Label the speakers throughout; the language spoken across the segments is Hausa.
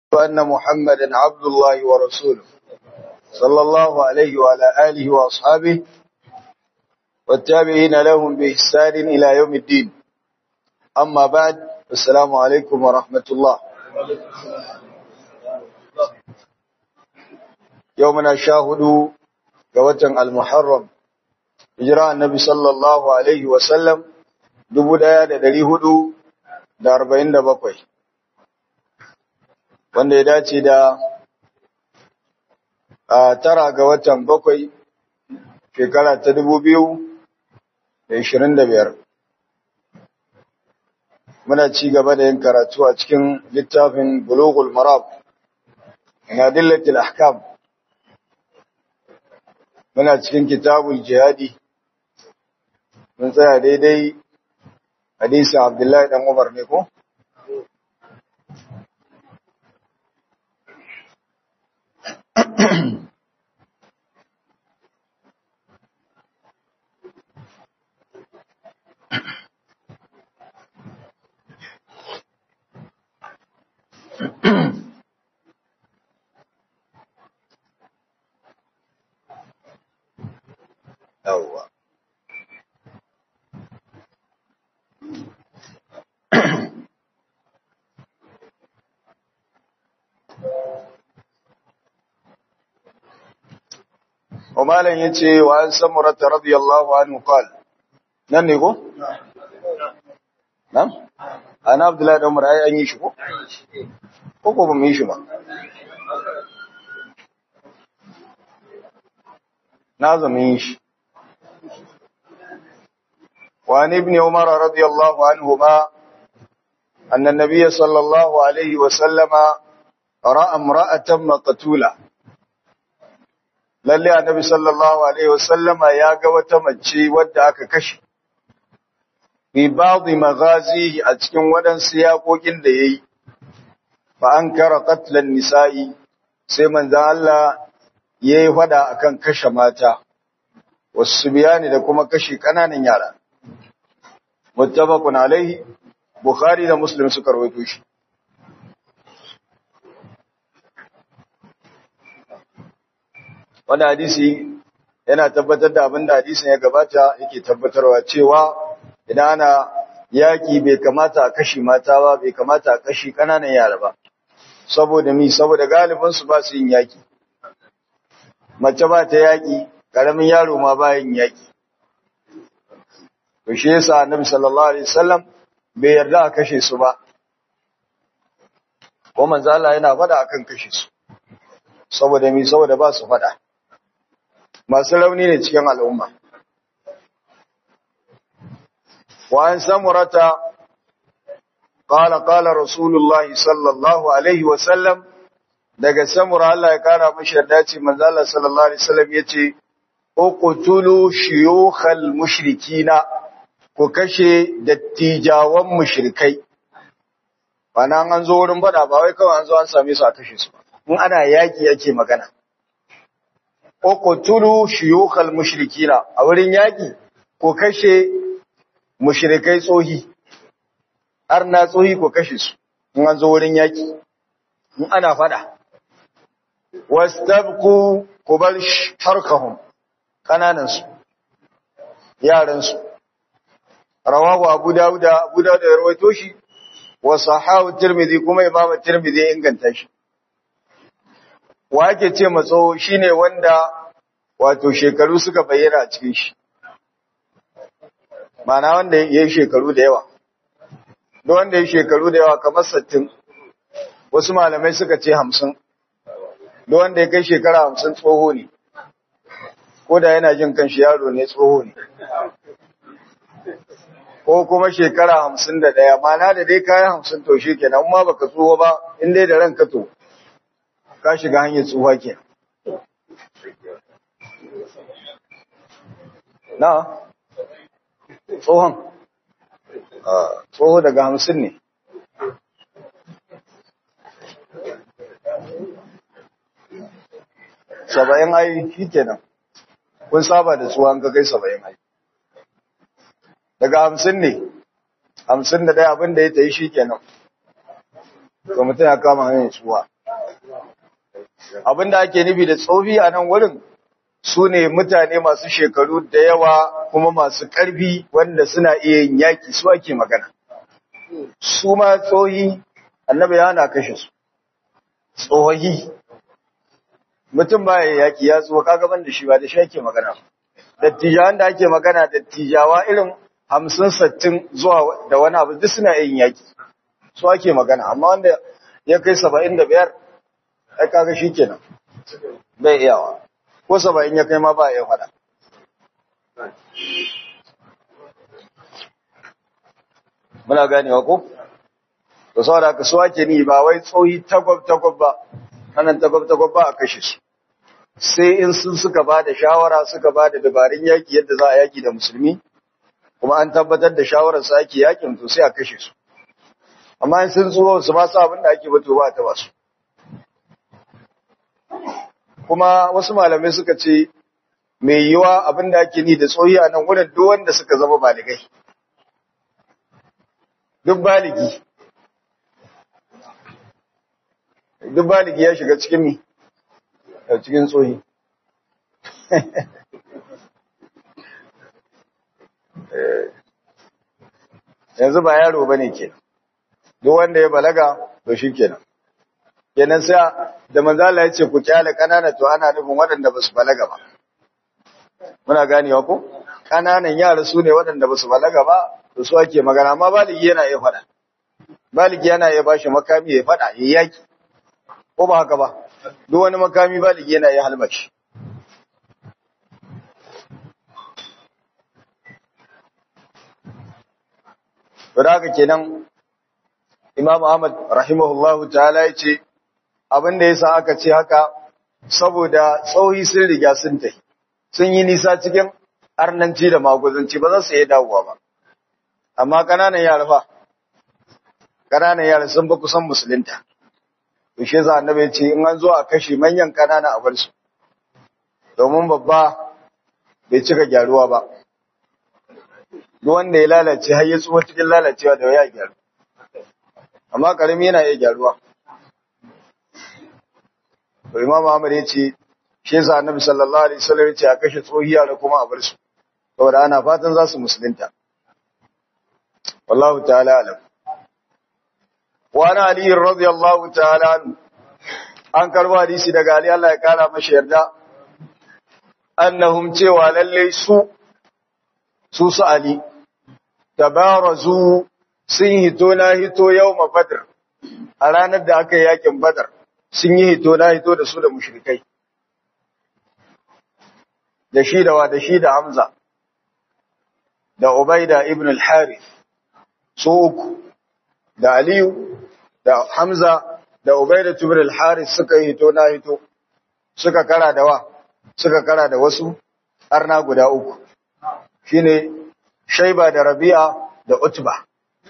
Speaker 1: أن محمدا عبد الله ورسوله صلى الله عليه وعلى آله وأصحابه والتابعين لهم بإحسان إلى يوم الدين أما بعد السلام عليكم ورحمة الله يومنا شاهدوا قوة المحرم إجراء النبي صلى الله عليه وسلم دبو دايا دا دلي هدو دا أربعين دا بقوي wanda ya dace da a tara ga watan bakwai shekara ta dubu biyu da ishirin da biyar muna ci gaba da yin karatu a cikin littafin bulugul marab na dillatil ahkam muna cikin kitabul jihadi mun tsaya daidai hadisi abdullahi dan umar ne ko yawwa Umaran ya ce wa an samurata radiyallahu anhu qal nan ne ko? Nan? Ana Abdullahi da Umar ai an yi shi ko? Ko ko ba mu yi shi ba? Na zama yi shi. وعن ابن عمر رضي الله عنهما أن النبي صلى الله عليه وسلم رأى امرأة مقتولة lalle annabi sallallahu alaihi wasallama ya ga wata mace wadda aka kashe bi ba'dhi maghazihi a cikin wadansu yakokin da yayi fa ankara qatlan nisa'i sai manzon Allah yayi fada akan kashe mata wasu biyani da kuma kashe kananan yara muttafaqun alaihi bukhari da muslim suka rawaito shi Wani hadisi yana tabbatar da abin da hadisin ya gabata yake tabbatarwa cewa idan ana yaki bai kamata a kashi mata ba bai kamata a kashi kananan yara ba saboda mi saboda galibin su ba su yin yaki mace ba ta yaki karamin yaro ma ba yin yaki to shi yasa annabi sallallahu alaihi wasallam bai yarda a kashe su ba ko manzo Allah yana faɗa akan kashe su saboda mi saboda ba su faɗa masu rauni ne cikin al'umma. Wa an samurata, ƙala ƙala Rasulullah sallallahu Alaihi wasallam, daga samura Allah ya ƙara mashi yarda ce, manzala sallallahu Alaihi wasallam ya ce, Uqtulu shiyukhal mushrikina ku kashe dattijawan mushrikai. Bana an zo wurin bada ba wai kawai an zo an same su a kashe su. In ana yaki yake magana. uqtulu shuyukhal mushrikina a wurin yaki ko kashe mushrikai tsohi har na tsohi ko kashe su in an zo wurin yaki in ana fada wastabqu kubal tarkahum kananan su yaran su rawahu abu dawud abu dawud ya rawaito shi wa sahahu tirmidhi kuma imam tirmidhi ya inganta shi wa ake ce matso shine wanda wato shekaru suka bayyana a cikin shi mana wanda ya yi shekaru da yawa da wanda ya yi shekaru da yawa kamar sattin wasu malamai suka ce hamsin da wanda ya kai shekara hamsin tsoho ne ko da yana jin kanshi yaro ne tsoho ne ko kuma shekara hamsin da ɗaya mana da dai kayan hamsin to shi kenan ma baka tsoho ba in dai da ranka to ka shiga hanyar tsuwa ke. Na, tsohon, tsoho daga hamsin ne. Saba'in ai shi kenan, kun saba da tsuwa ka kai saba'in ai. Daga hamsin ne, hamsin da ɗaya abin da ya ta yi shi kenan. Ga mutum ya kama hanyar tsuwa. abinda ake nufi da tsofi a nan wurin su ne mutane masu shekaru da yawa kuma masu ƙarfi wanda suna iya yin yaƙi su ake magana su ma tsohi annabi ya na kashe su tsohi mutum ba ya yaƙi ya tsuwa kagaban da shi ba da shi ake magana dattijawan da ake magana dattijawa irin hamsin sattin zuwa da wani abu duk suna yin yaƙi su ake magana amma wanda ya kai saba'in da biyar ai kaga shi kenan bai iyawa ko saba'in ya kai ma ba ya faɗa muna ganewa ko to saboda haka su ake ni ba wai tsohi tagwab tagwab ba anan tagwab tagwab ba a kashe su sai in sun suka ba da shawara suka ba da dabarun yaki yadda za a yaki da musulmi kuma an tabbatar da shawarar su ake yakin to sai a kashe su amma in sun tsoro su ba su abin da ake bato ba ta ba su kuma wasu malamai suka ce mai yiwa abin da ake ni da tsohi a nan wurin duk wanda suka zama baligai duk baligi duk baligi ya shiga cikin mi a cikin tsohi yanzu ba yaro ba ne ke duk wanda ya balaga to shi kenan kenan sai da manzala ya ce ku kyale kanana to ana nufin waɗanda ba su balaga ba muna ganewa ko kananan yara su ne waɗanda ba su balaga ba to su ake magana amma baligi yana iya faɗa baligi yana iya bashi makami ya faɗa ya yaki ko ba haka ba duk wani makami baligi yana iya halbashi to da haka kenan Imam Ahmad rahimahullahu ta'ala ya ce abin da yasa aka ce haka saboda tsohi sun riga sun tafi sun yi nisa cikin arnanci da maguzanci ba za su iya dawowa ba amma ƙananan yara fa ƙananan yara sun ba kusan musulunta to shi yasa annabi ya ce in an zo a kashe manyan ƙanana a bar su domin babba bai cika gyaruwa ba duk wanda ya lalace har ya tsuwa cikin lalacewa da ya gyaru amma karami yana iya gyaruwa to imam Ahmad ya ce shi yasa annabi sallallahu alaihi wasallam ya ce a kashe tsohiya da kuma a bar su saboda ana fatan za su musulunta wallahu ta'ala alam wa ana ali radiyallahu ta'ala an karbo hadisi daga ali Allah ya kara mashi yarda annahum cewa lalle su su su ali tabarazu sun hito na hito yawma badr a ranar da aka yi yakin badar sun yi hito na hito da su da mushrikai da shi da wa da shi da Hamza da Ubaida ibn al-Harith su uku da Aliyu da Hamza da Ubaida ibn al-Harith suka yi hito na hito suka kara da wa suka kara da wasu arna guda uku shine Shaiba da Rabi'a da Utba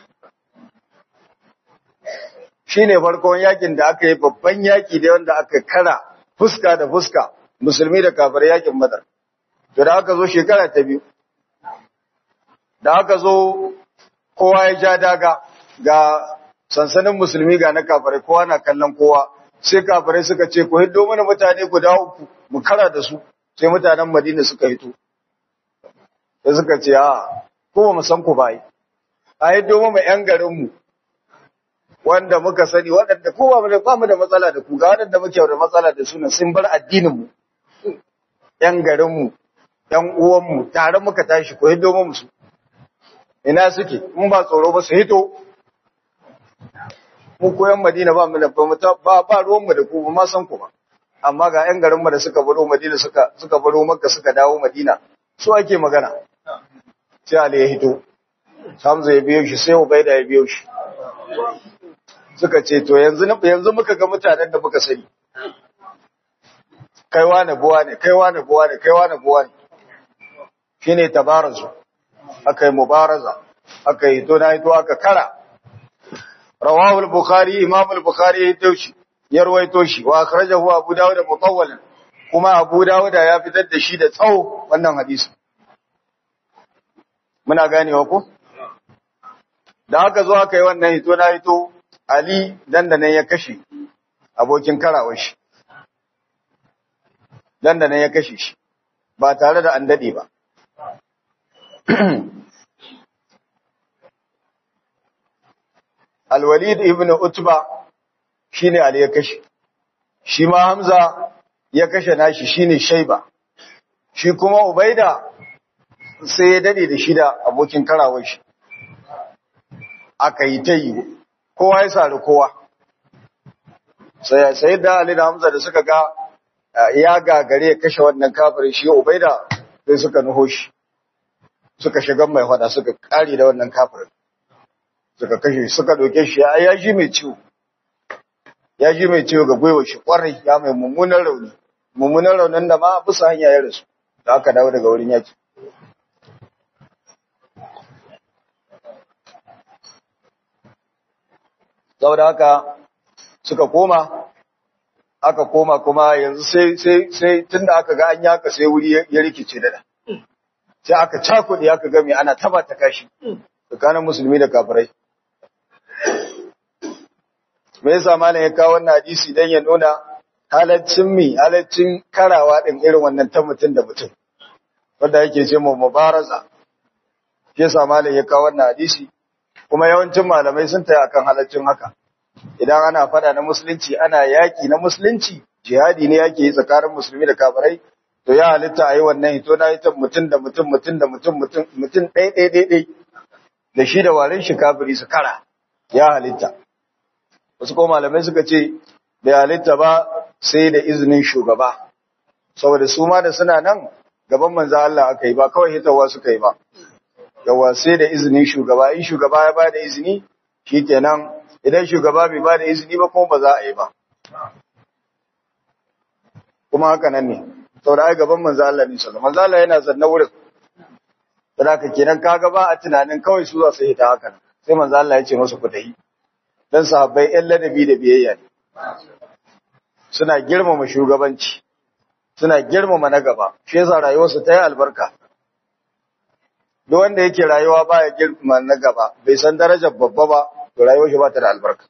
Speaker 1: shine farkon yakin da aka yi babban yaki da wanda aka kara fuska da fuska musulmi da kafir yakin Badar to da aka zo shekara ta biyu da aka zo kowa ya ja daga ga sansanin musulmi ga na kafirai kowa na kallon kowa sai kafirai suka ce ku hiddo mana mutane guda uku mu kara da su sai mutanen Madina suka hito sai suka ce a ko ba mu san ku bai a hiddo mu yan garin mu wanda muka sani waɗanda kowa ba mu da matsala da ku ga waɗanda muke da matsala da su sun bar addinin mu yan garin mu ‘yan uwanmu tare muka tashi ko hiddo mu su, ina suke, mun ba tsoro ba su hito, mu koyan Madina ba mu da ba ba ruwanmu da ku ba ma san ku ba, amma ga ‘yan garinmu da suka baro Madina suka suka baro Makka suka dawo Madina, su ake magana. Sai Ali ya hito, Hamza ya biyo shi, sai Ubaida ya biyo shi. Suka ce, to yanzu yanzu muka ga mutanen da muka sani. Kaiwa na buwa ne, kaiwa na buwa ne, kaiwa na buwa ne. shine tabarazu aka yi mubaraza aka yi to na to aka kara rawahu al-bukhari imam al-bukhari ya taushi ya rawaito shi wa akhrajahu abu dawud mutawwalan kuma abu dawud ya fitar da shi da tsawo wannan hadisi muna ganewa ko da aka zo aka yi wannan hito na hito ali dan da nan ya kashe abokin karawar shi dan da nan ya kashe shi ba tare da an dade ba Al-Walid ibn Utba shine Ali ya kashe shi ma Hamza ya kashe nashi shine Shaiba shi kuma Ubaida sai ya dade da shi da abokin karawar shi aka yi ta yi kowa ya sari kowa sai da Ali da Hamza da suka ga ya gagare ya kashe wannan kafirin shi Ubaida sai suka nuho shi suka shiga mai hada suka kare da wannan kafirin suka kashe suka doke shi ya ji mai ciwo ya ji mai ciwo ga gwiwa shi kwarai ya mai mummunan rauni mummunan raunin da ma bisa hanya ya rasu da aka dawo daga wurin yaki saboda haka suka koma aka koma kuma yanzu sai sai sai tunda aka ga an yaka sai wuri ya rikice da sai aka cakuɗe aka ga me ana taba ta kashi tsakanin musulmi da kafirai me yasa malam ya kawo wannan hadisi dan ya nuna halaccin mi halaccin karawa din irin wannan ta mutum da mutum wanda yake ce mu mubaraza shi yasa malam ya kawo wannan hadisi kuma yawancin malamai sun taya akan halaccin haka idan ana fada na musulunci ana yaki na musulunci jihadi ne yake yi tsakanin musulmi da kafirai to ya halitta a yi wannan hito na ita mutum da mutum mutum da mutum mutum mutum ɗai ɗai ɗai ɗai da shi da warin shi kafiri su kara ya halitta wasu ko malamai suka ce bai halitta ba sai da izinin shugaba saboda su ma da suna nan gaban manzo Allah aka yi ba kawai hitawa suka yi ba yawa sai da izinin shugaba in shugaba ya ba da izini shikenan idan shugaba bai ba da izini ba kuma ba za a yi ba kuma haka nan ne saboda ai gaban manzo Allah ne sallallahu manzo Allah yana zanna wurin saboda kenan kaga ba a tunanin kawai su za su hita haka sai manzo Allah ya ce musu ku tafi dan sahabbai ɗan ladabi da biyayya ne suna girmama shugabanci suna girmama na gaba shi yasa rayuwarsu ta yi albarka duk wanda yake rayuwa baya girmama na gaba bai san darajar babba ba to rayuwar shi ba ta da albarka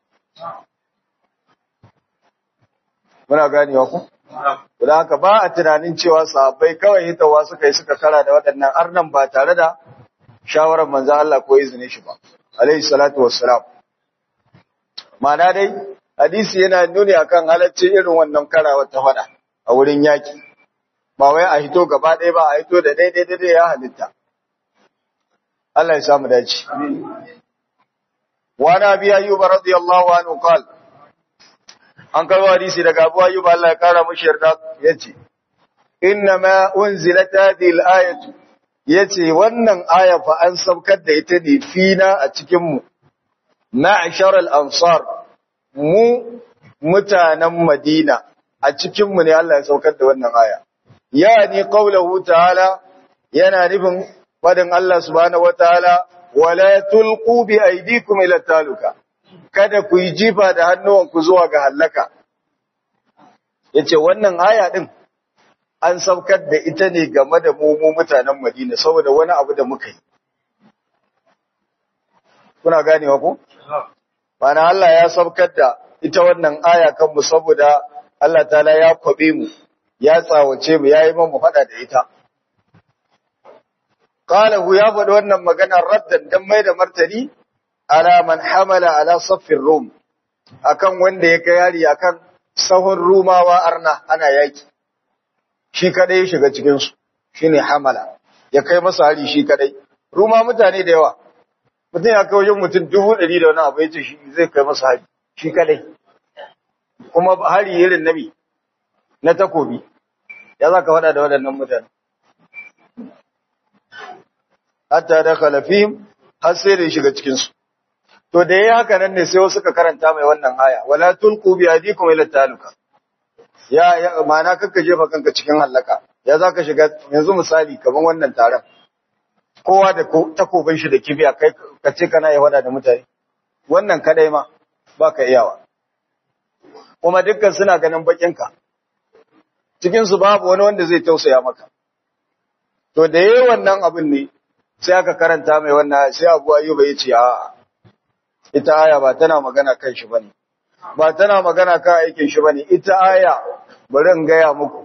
Speaker 1: muna ganewa ku Don haka ba a tunanin cewa sahabbai kawai hitawa suka yi suka kara da waɗannan arnan ba tare da shawarar manzo Allah ko izinin shi ba. Alayhi salatu wassalam. Ma'ana dai hadisi yana nuni akan halacci irin wannan karawa ta faɗa a wurin yaki. Ba wai a hito gaba ɗaya ba a hito da daidai daidai ya halitta. Allah ya samu dace. Wa na biya Ayyuba radiyallahu anhu qala an karbo hadisi daga Abu Ayyub Allah ya kara mushi yarda yace inna ma unzilat hadhihi al-ayatu yace wannan aya fa an saukar da ita ne fina a cikin mu ma'ashar al-ansar mu mutanen Madina a cikin mu ne Allah ya saukar da wannan aya yani qawluhu ta'ala yana nufin fadin Allah subhanahu wataala wala tulqu bi aydikum ila taluka kada ku yi jifa da hannuwanku zuwa ga hallaka. Ya ce, Wannan aya ɗin an saukar da ita ne game da mu mutanen Madina saboda wani abu da muka yi. Kuna ganewa ku? Mana Allah ya saukar da ita wannan aya kanmu saboda Allah ta'ala ya kwabe mu, ya tsawace mu, ya yi mu faɗa da ita. Ƙalahu ya faɗi wannan maganar raddan don mai da martani ala man hamala ala saffin rum akan wanda ya kai yari akan sahun rumawa arna ana yaki shi kadai ya shiga cikin su shine hamala ya kai masa hari shi kadai ruma mutane da yawa mutum ya kai wajen mutum dubu ɗari da wani abu ya ce shi zai kai masa hari shi kadai kuma hari irin nabi na takobi ya za ka faɗa da waɗannan mutane hatta da khalafihim har sai da ya shiga cikinsu To da yayi haka nan ne sai wasu suka karanta mai wannan aya, wala tulqu bi aydikum ila taluka. Ya ya ma'ana kanka jefa kanka cikin halaka. Ya zaka shiga yanzu misali kaman wannan taron. Kowa da takobin shi da kibiya kai ka ce kana yi wada da mutane. Wannan kadai ma baka iyawa. Kuma dukkan suna ganin bakin ka. Cikin su babu wani wanda zai tausaya maka. To da yayi wannan abin ne sai aka karanta mai wannan sai Abu Ayyuba ya ce a'a ita aya ba tana magana kan shi bane ba tana magana kan aikin shi bane ita aya bari in gaya muku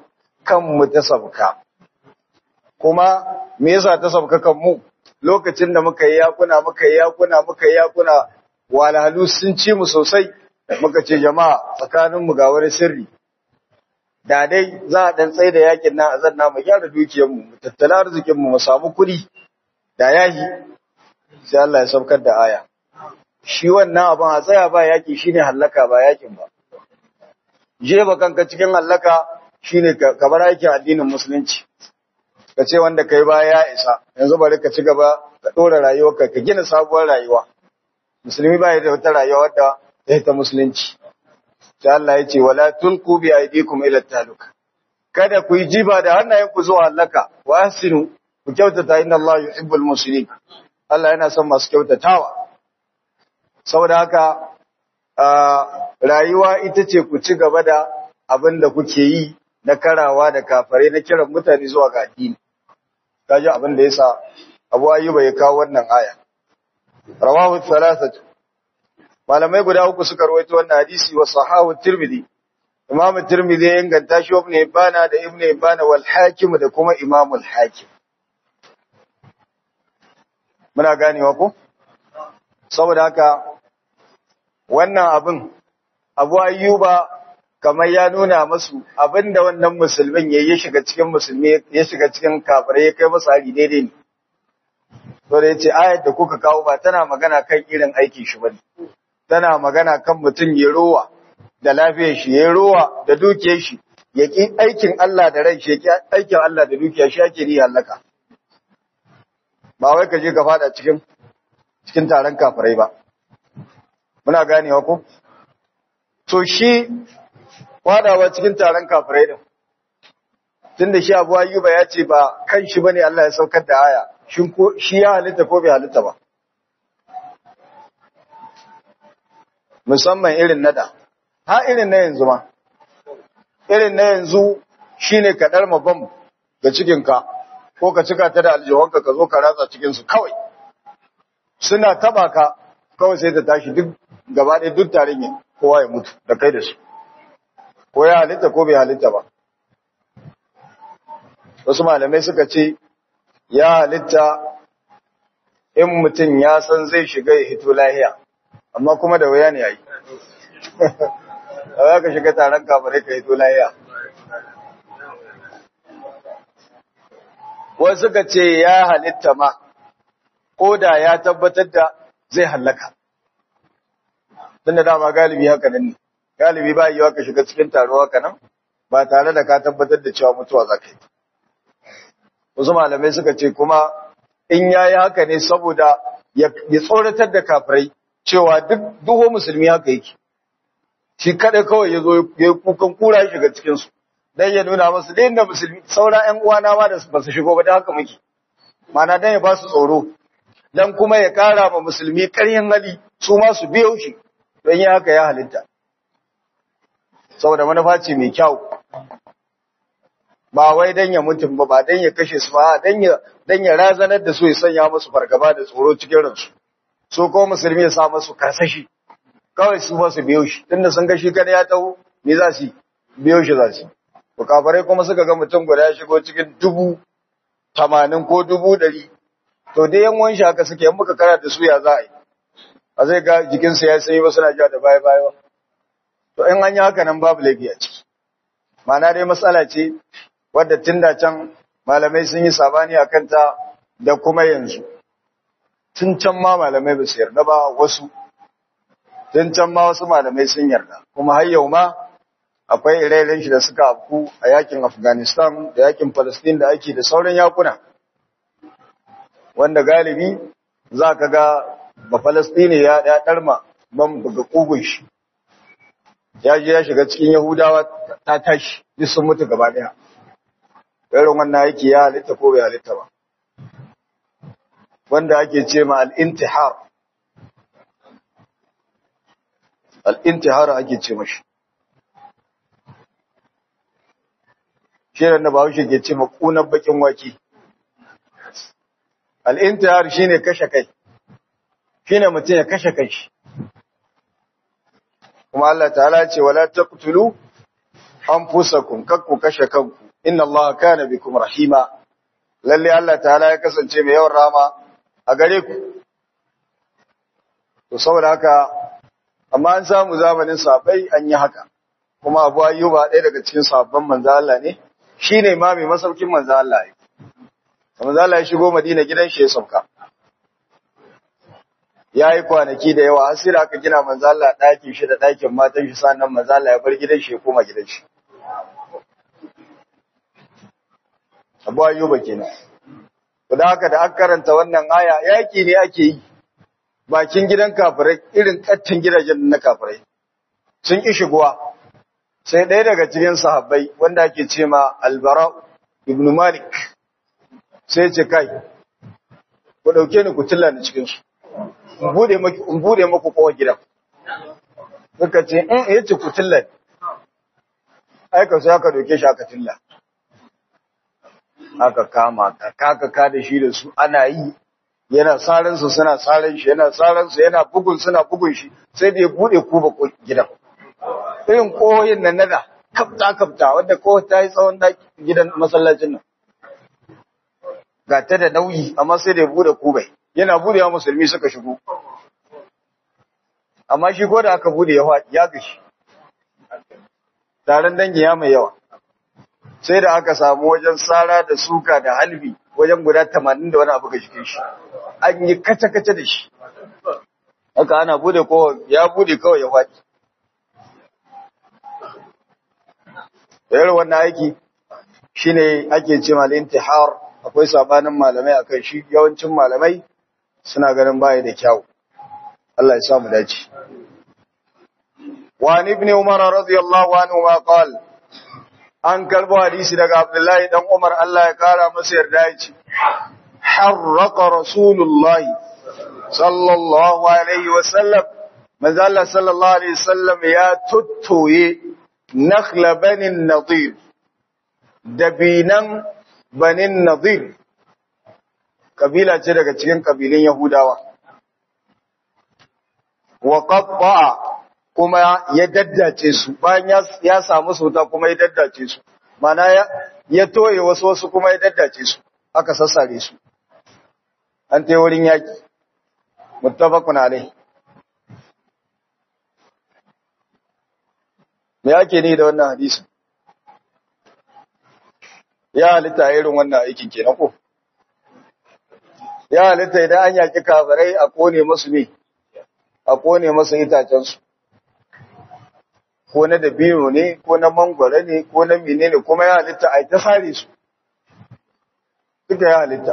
Speaker 1: kanmu ta sabka kuma me yasa ta sabka kanmu lokacin da muka yi yakuna muka yi yakuna muka yi yakuna walhalu sun ci mu sosai muka ce jama'a tsakaninmu ga wani sirri da dai za a dan tsaye da yakin nan a zanna mu gyara dukiyarmu mu tattala arzikinmu mu samu kuɗi da yahi sai Allah ya saukar da aya shi wannan abin a tsaya ba yaki shine hallaka ba yakin ba je ba kanka cikin hallaka shine ka bar aikin addinin musulunci ka ce wanda kai ba ya isa yanzu bari ka ci gaba ka dora rayuwarka ka gina sabuwar rayuwa musulmi ba ya da wata rayuwa wadda ta ta musulunci sai Allah ya ce wala tulqu bi aydikum ila taluk kada ku yi jiba da hannayenku zuwa hallaka wa ahsinu ku kyautata inna Allah yuhibbul muslimin Allah yana son masu kyautatawa saboda haka rayuwa ita ce ku ci gaba da abin da kuke yi na karawa da kafare na kiran mutane zuwa ga addini kaji abin da yasa Abu Ayyuba ya kawo wannan aya rawahu thalathatu malamai guda uku suka rawaito wannan hadisi wa sahahu tirmidhi Imam Tirmidhi ya inganta shi Ibn Hibban da Ibn Hibban wal Hakim da kuma Imam al-Hakim muna ganewa ko saboda haka wannan abin Abu Ayyuba kamar ya nuna masu abinda wannan musulmin ya yi shiga cikin musulmi ya shiga cikin kafirai ya kai masa hari daidai ne to da yace ayat da kuka kawo ba tana magana kan irin aikin shi bane tana magana kan mutum ya rowa da lafiyar shi ya rowa da dukiyar shi ya ki aikin Allah da ran shi ya ki aikin Allah da dukiyar shi yake ni halaka ba wai ka je ka fada cikin cikin taron kafirai ba muna ganewa ko to shi wadawa cikin taron kafirai din tunda shi Abu Ayyuba ya ce ba kan shi bane Allah ya saukar da aya shin ko shi ya halitta ko bai halitta ba musamman irin nada ha irin na yanzu ma irin na yanzu shine ka dar bam ga cikin ka ko ka cika ta da aljihunka ka zo ka ratsa cikin su kawai suna taba ka kawai sai ta tashi duk gaba ɗaya duk tarin yin kowa ya mutu da kai da su ko ya halitta ko bai halitta ba wasu malamai suka ce ya halitta in mutum ya san zai shiga ya hito lahiya amma kuma da waya ne ya yi a ka shiga taron kafirai ka hito lahiya wasu suka ce ya halitta ma ko da ya tabbatar da zai hallaka tunda dama galibi haka nan ne galibi ba yiwa ka shiga cikin taro haka nan ba tare da ka tabbatar da cewa mutuwa za ka yi wasu malamai suka ce kuma in ya yi haka ne saboda ya tsoratar da kafirai cewa duk duho musulmi haka yake shi kada kawai ya zo ya kukan kura ya shiga cikinsu dan ya nuna masu da inda musulmi saura ƴan uwana ma da ba su shigo ba da haka muke mana dan ya ba su tsoro dan kuma ya kara ma musulmi ƙaryan hali su ma su biyo shi don yi haka ya halitta saboda manufa ce mai kyau ba wai dan ya mutum ba ba dan ya kashe su ba dan ya dan ya razanar da su ya sanya musu fargaba da tsoro cikin ransu so ko musulmi ya sa musu karsashi kawai su ba su biyo shi tunda sun ga shi kada ya taho me za su biyo shi za su to kafarai kuma suka ga mutum guda ya shigo cikin dubu tamanin ko dubu ɗari to dai yan wanshi haka suke yan muka kara da su ya za a yi a zai ga jikinsa ya sanyi wasu na ja da baya baya to in an yi haka nan babu laifi a ciki ma'ana dai matsala ce wadda tun da can malamai sun yi sabani a kanta da kuma yanzu tun can ma malamai ba su yarda ba wasu tun can ma wasu malamai sun yarda kuma har yau ma akwai ire shi da suka afku a yakin afghanistan da yakin palestine da ake da sauran yakuna wanda galibi za ka ga ba palestine ya ɗarma ban buga ƙugun shi ya je ya shiga cikin yahudawa ta tashi duk sun mutu gaba ɗaya irin wannan yake ya halitta ko bai halitta ba wanda ake ce ma al'intihar al'intihar ake ce mashi shirin da bahaushe ke ce ma ƙunar bakin wake al'intihar shi ne kashe kai shi ne mutum ya kashe kai shi kuma Allah ta'ala ce wala taqtulu anfusakum kakku kashe kanku inna Allah kana bikum rahima lalle Allah ta'ala ya kasance mai yawan rama a gare ku to saboda haka amma an samu zamanin sahabbai an yi haka kuma Abu Ayyuba ɗaya daga cikin sahabban manzo Allah ne shine ma mai masaukin manzo Allah ne manzo Allah ya shigo Madina gidan shi ya sauka yayi kwanaki da yawa har sai da aka gina manzo Allah ɗakin shi da ɗakin matan shi sannan manzo Allah ya bar gidan shi ya koma gidan shi Abu Ayyuba kenan da haka da aka karanta wannan aya yaki ne ake yi bakin gidan kafirai irin kattin gidajen na kafirai sun ki shigowa sai ɗaya daga cikin sahabbai wanda ake ce ma albara ibn malik sai ce kai ku ɗauke ni ku tilla ni cikinsu in bude maku kowa gidan suka ce in ya ce ku tilla ni aika sai aka ɗauke shi aka tilla aka kama ka kaka ka da shi da su ana yi yana saransu suna saran shi yana saransu yana bugun suna bugun shi sai da ya bude kuba gidan irin kohoyin nan nada kafta kafta wanda kowa ta yi tsawon gidan masallacin nan ga ta da nauyi amma sai da ya bude kubai yana bude wa musulmi suka shigo amma shi ko da aka bude ya gashi taron dangi ya mai yawa sai da aka samu wajen sara da suka da halbi wajen guda tamanin da wani abu ga jikin shi an yi kace-kace da shi haka ana bude ko ya bude kawai ya faɗi da wannan aiki shine ake ce mal intihar akwai sabanin malamai akan shi yawancin malamai suna ganin baya da kyau Allah ya sa mu dace wa ibn umar radiyallahu anhu ma qala an karbo hadisi daga Abdullahi dan Umar Allah ya kara masa yarda ya ce harraqa rasulullahi sallallahu alaihi wasallam manzo Allah sallallahu alaihi wasallam ya tuttoye nakhla banin nadir dabinan banin nadir kabila ce daga cikin kabilun yahudawa wa qatta'a kuma ya daddace su bayan ya samu sauta kuma ya daddace su mana ya toye wasu wasu kuma ya daddace su aka sassare su an tai wurin yaki muttafaqun alai me yake ni da wannan hadisi ya halitta irin wannan aikin kenan ko ya halitta idan an yaki kafirai a kone musu ne a kone musu itacen su ko na dabino ne ko na mangwara ne ko na menene kuma ya halitta a ta sare su duka ya halitta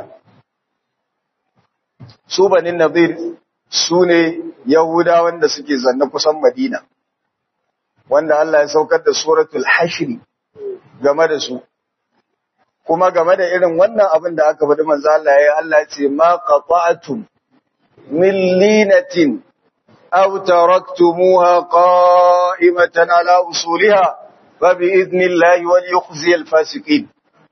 Speaker 1: su banin nazir su ne yahuda wanda suke zanne kusan madina wanda Allah ya saukar da suratul hashri game da su kuma game da irin wannan abin da aka faɗi manzo Allah ya Allah ya ce ma qata'tum min linatin أو تركتموها قائمة على أصولها فبإذن الله وليخزي الفاسقين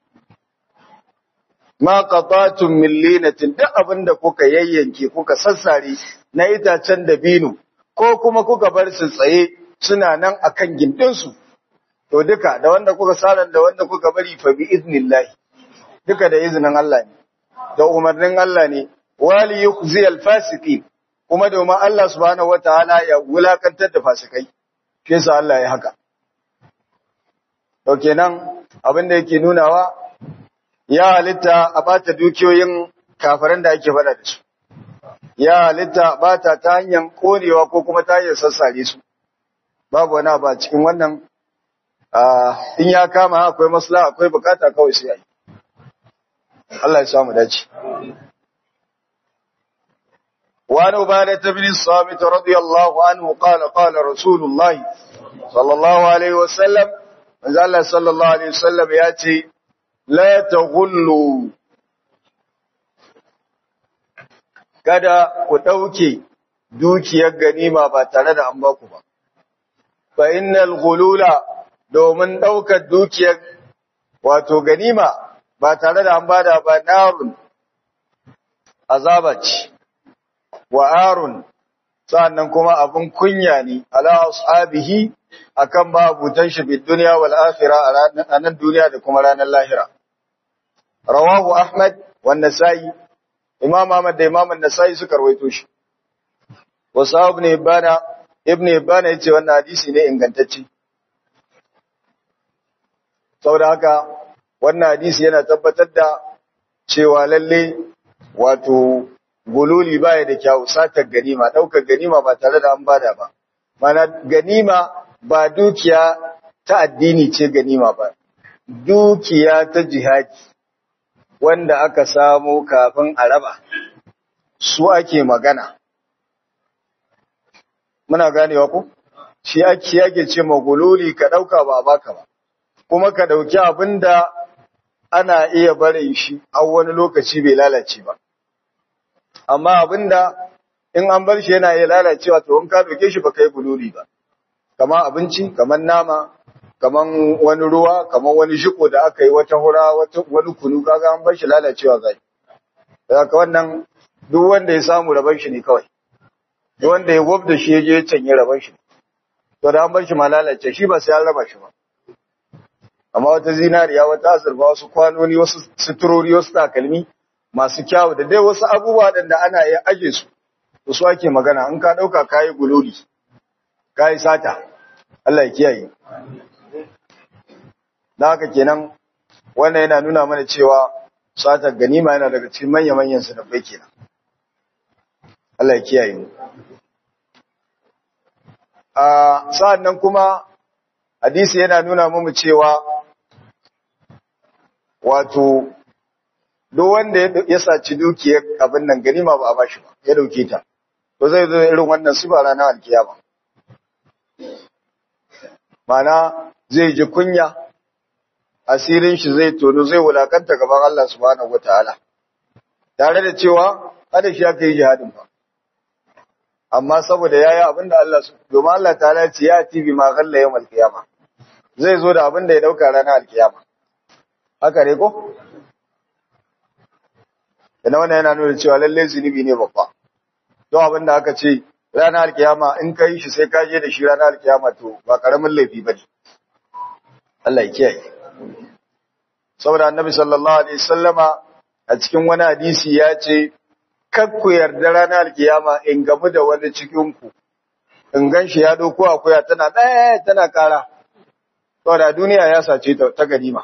Speaker 1: ما قطعتم من لينة da abin da kuka yayyanke kuka sassare na itacen dabino ko kuma kuka bar su tsaye suna nan akan gindinsu to duka da wanda kuka saran da wanda kuka bari fa bi iznillahi duka da izinin Allah ne da umarnin Allah ne wali yukhzi al-fasiqin kuma domin Allah subhanahu wataala ya wulakantar da fasikai shi yasa Allah ya haka to kenan abin da yake nunawa ya halitta a bata dukiyoyin kafiran da ake fada da su ya halitta bata ta hanyar korewa ko kuma ta hanyar sassare su babu wani abu a cikin wannan in ya kama akwai maslaha akwai bukata kawai sai yi Allah ya samu dace وعن عبادة بن الصامت رضي الله عنه قال قال رسول الله صلى الله عليه وسلم قال صلى الله عليه وسلم ياتي لا تغلوا kada ku ɗauke dukiyar ganima ba tare da an baku ba fa innal ghulula domin ɗaukar dukiyar wato ganima ba tare da an bada ba narun azaba ce wa arun sa'annan kuma abun kunya ne ala ashabihi akan babutan shi bid dunya wal akhirah a nan duniya da kuma ranar lahira rawahu ahmad wa nasai imam ahmad da imam an-nasai suka rawaito shi wa sahab ibn ibana ibn ibana yace wannan hadisi ne ingantacce saboda haka wannan hadisi yana tabbatar da cewa lalle wato gululi baya da kyau satar ganima daukar ganima ba tare da an bada ba mana ganima ba dukiya ta addini ce ganima ba dukiya ta jihadi wanda aka samu kafin a raba su ake magana muna ganewa ku shi ake yake ce magululi ka dauka ba baka ba kuma ka dauki abinda ana iya barin shi a wani lokaci bai lalace ba amma abinda in an bar shi yana iya lalacewa to in ka doke shi baka yi gululi ba kamar abinci kamar nama kamar wani ruwa kamar wani shiko da aka yi wata hura wata wani kunu kaga an bar shi lalacewa zai haka wannan duk wanda ya samu raban shi ne kawai duk wanda ya gwabda shi ya je ya canye raban shi to da an bar shi ma lalace shi ba sai an raba shi ba amma wata zinariya wata azurfa wasu kwanoni wasu suturori wasu takalmi masu kyawu da dai wasu abubuwa da ana iya aje su to su ake magana in ka dauka kayi gululi kayi sata Allah ya kiyaye da haka kenan wannan yana nuna mana cewa satar ganima yana daga cikin manyan manyan sanabbai kenan Allah ya kiyaye mu a sa'an nan kuma hadisi yana nuna mu cewa wato duk wanda ya saci dukiyar abin nan ganima ba a bashi ba ya dauke ta to zai zo irin wannan sifa ranar alkiyama mana zai ji kunya asirin shi zai tono zai wulakanta gaban Allah subhanahu wataala tare da cewa kada shi aka yi jihadin ba amma saboda yayi abin da Allah domin Allah ta'ala ya ce ya tibi ma ghalla yawmal qiyama zai zo da abin da ya dauka ranar alkiyama haka ne ko Ina wannan yana nuna cewa lalle zunubi ne babba. Don abin da aka ce ranar alkiyama in ka yi shi sai ka je da shi ranar alkiyama to ba karamin laifi ba ne. Allah ya kiyaye. Saboda annabi sallallahu alaihi sallama a cikin wani hadisi ya ce, Kar ku yarda ranar alkiyama in gamu da wani cikinku, in gan shi ya ɗauko akuya tana ɗaya tana ƙara. Saboda duniya ya sace ta ganima.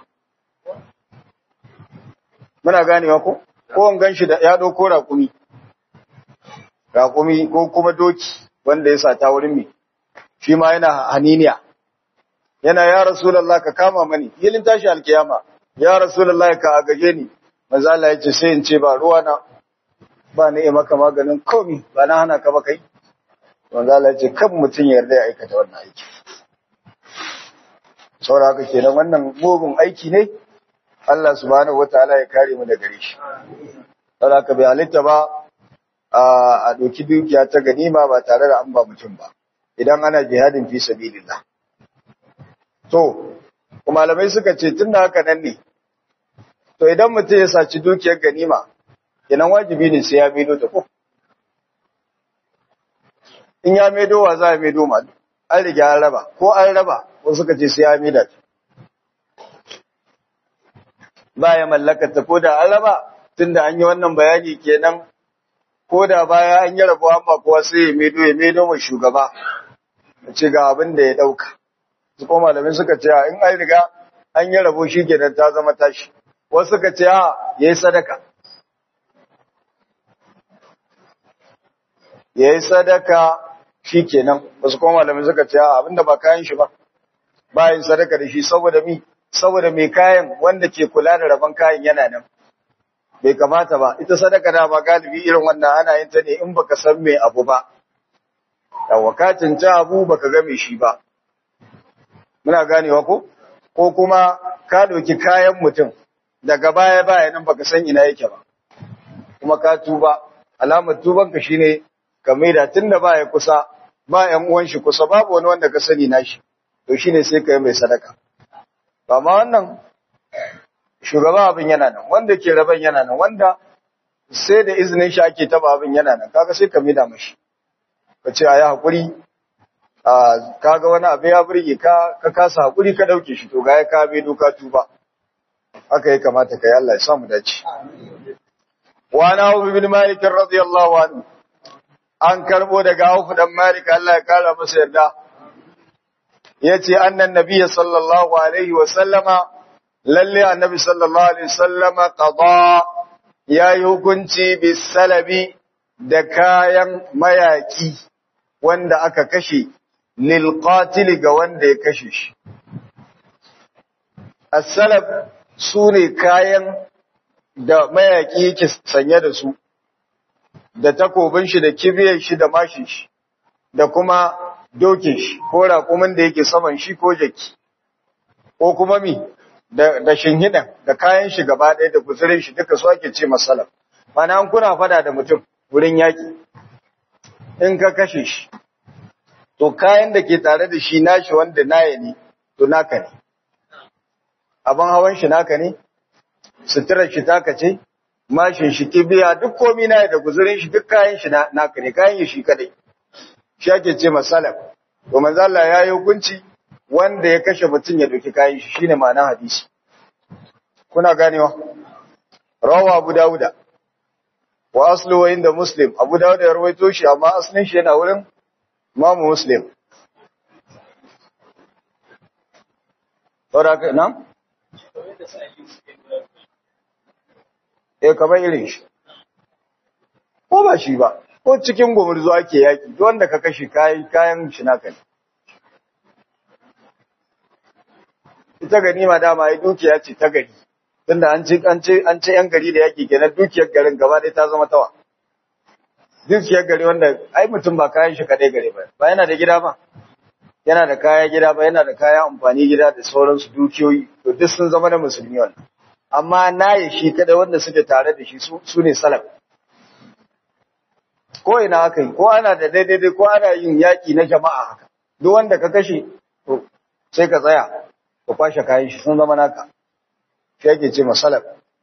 Speaker 1: Muna ganewa ko? ko an ganshi da ya dauko raƙumi raƙumi ko kuma doki wanda ya sata wurin mi shi ma yana haniniya yana ya rasulullah ka kama mani yilin tashi alkiyama ya rasulullah ka agaje ni manzo Allah ya ce sai in ce ba ruwa na ba ni maka maganin komi ba na hana ka ba kai manzo Allah ya ce kan mutun ya yarda ya aikata wannan aiki saboda haka kenan wannan mugun aiki ne Allah subhanahu wataala ya kare mu daga gare shi. Saboda ka bai halitta ba a doki dukiya ta ganima ba tare da an ba mutum ba. Idan ana jihadin fi sabilillah. To, kuma malamai suka ce tun da haka nan ne. To idan mutum ya saci dukiyar ganima, kenan wajibi ne sai ya maido ta ko. In ya maido wa za a maido ma an riga an raba ko an raba ko suka ce sai ya maida ta. baya mallakata ko da an raba tunda an yi wannan bayani kenan ko da baya an yi rabuwa amma kuwa sai ya medo ya medo mai shugaba ya ce ga abin da ya dauka su kuma malamin suka ce in an riga an yi rabo shi kenan ta zama tashi wasu suka ce a yayi sadaka yayi sadaka shi kenan wasu kuma malamin suka ce a abinda ba kayan shi ba bayan sadaka da shi saboda mi saboda mai kayan wanda ke kula da rabon kayan yana nan bai kamata ba ita sadaka da ba galibi irin wannan ana yin ta ne in baka san mai abu ba yawa ka cinci abu baka ga mai shi ba muna ganewa ko ko kuma ka ɗauki kayan mutum daga baya baya nan baka san ina yake ba kuma ka tuba alamar tuban ka shine ka maida tunda baya kusa ba ƴan uwan shi kusa babu wani wanda ka sani nashi to shine sai ka yi mai sadaka ba ma wannan shugaba abin yana nan wanda ke raban yana nan wanda sai da izinin shi ake taba abin yana nan kaga sai ka mida mashi ka ce ayi hakuri kaga wani abu ya burge ka ka kasa hakuri ka dauke shi to ga ya ka bai doka tuba haka ya kamata kai Allah ya samu dace wa na Abu bin Malik radiyallahu anhu an karbo daga Auf dan Malik Allah ya kara masa yarda yace annan nabiyyi sallallahu alaihi wa sallama lalle annabi sallallahu alaihi wasallama qada yayi hukunci bis salabi da kayan mayaki wanda aka kashe lil qatil ga wanda ya kashe shi as-salab sune kayan da mayaki yake sanye da su da takobin shi da kibiyar shi da mashin shi da kuma dokin shi ko raƙumin da yake saman shi ko jaki ko kuma mi da da shinhidan da kayan shi gaba ɗaya da guzurin shi duka su ake ce masalam mana an kuna fada da mutum wurin yaki in ka kashe shi to kayan da ke tare da shi nashi wanda naye ne to naka ne abin hawan shi naka ne suturar shi taka ce mashin shi kibiya duk komi na da guzurin shi duk kayan shi naka ne kayan shi kadai shi ake ce masalam to manzo Allah ya yi hukunci wanda ya kashe mutum ya doki kayan shi shine ma'anar hadisi kuna ganewa rawa Abu Dawuda wa aslu wa inda Muslim Abu Dawud ya rawaito shi amma aslin shi yana wurin Imam Muslim Saboda nan eh kamar irin shi ko ba shi ba ko cikin gumurzu ake yaki duk wanda ka kashe kayan kayan shi naka ne ita ganima dama ai dukiya ce ta gari tunda an ce an ce an ce yan gari da yaki kenan dukiyar garin gaba ɗaya ta zama tawa dukiyar gari wanda ai mutum ba kayan shi kadai gare ba ba yana da gida ba yana da kaya gida ba yana da kaya amfani gida da sauransu dukiyoyi to duk sun zama na musulmi wannan amma naye shi kada wanda suke tare da shi su ne salaf ko ina aka yi ko ana da daidai ko ana yin yaki na jama'a haka duk wanda ka kashe to sai ka tsaya ka kwashe kayan shi sun zama naka shi ake ce masalaf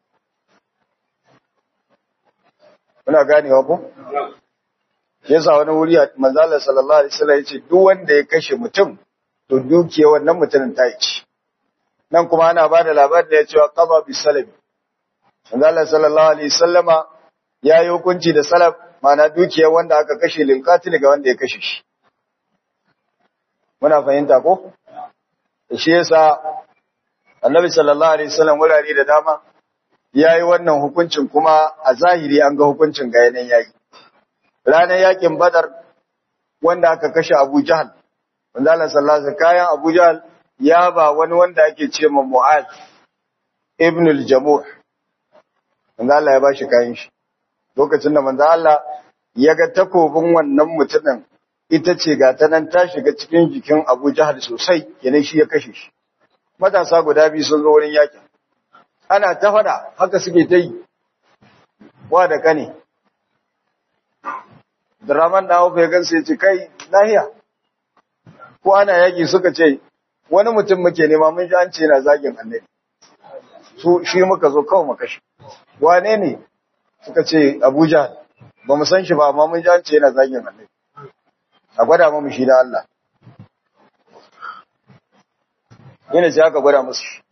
Speaker 1: muna ganewa ko yasa wani wuri manzala sallallahu alaihi wasallam yace duk wanda ya kashe mutum to dukiya wannan mutumin ta yi nan kuma ana bada labarin da ya cewa qada bi salami manzala sallallahu alaihi wasallama ya yi hukunci da salaf mana dukiyar wanda aka kashe lil qatil ga wanda ya kashe shi muna fahimta ko shi yasa annabi sallallahu alaihi wasallam wurare da dama yayi wannan hukuncin kuma a zahiri an ga hukuncin ga yanayin yayi ranar yakin badar wanda aka kashe Abu Jahal wanda Allah sallallahu alaihi kayan Abu Jahal ya ba wani wanda ake ce ma Mu'az ibn al-Jamuh wanda Allah ya bashi kayan shi lokacin da manzo Allah ya ga takobin wannan mutumin ita ce ga ta nan ta shiga cikin jikin Abu Jahal sosai kenan shi ya kashe shi matasa guda biyu sun zo wurin yakin ana ta fada haka suke ta yi wa da kane Draman da hauka ya gansa ya ce, Kai, lahiya, ko ana yaƙi suka ce, wani mutum muke nema mun ji an ce na zagin annabi. Su shi muka zo kawai mu kashe. Wane ne? Suka ce Abuja, ba mu san shi ba, amma mun ji an ce yana zagin annabi. A gwada mu shi da Allah. Yana ce aka gwada musu shi.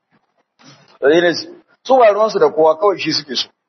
Speaker 1: Su ba ruwansu da kowa kawai shi suke so.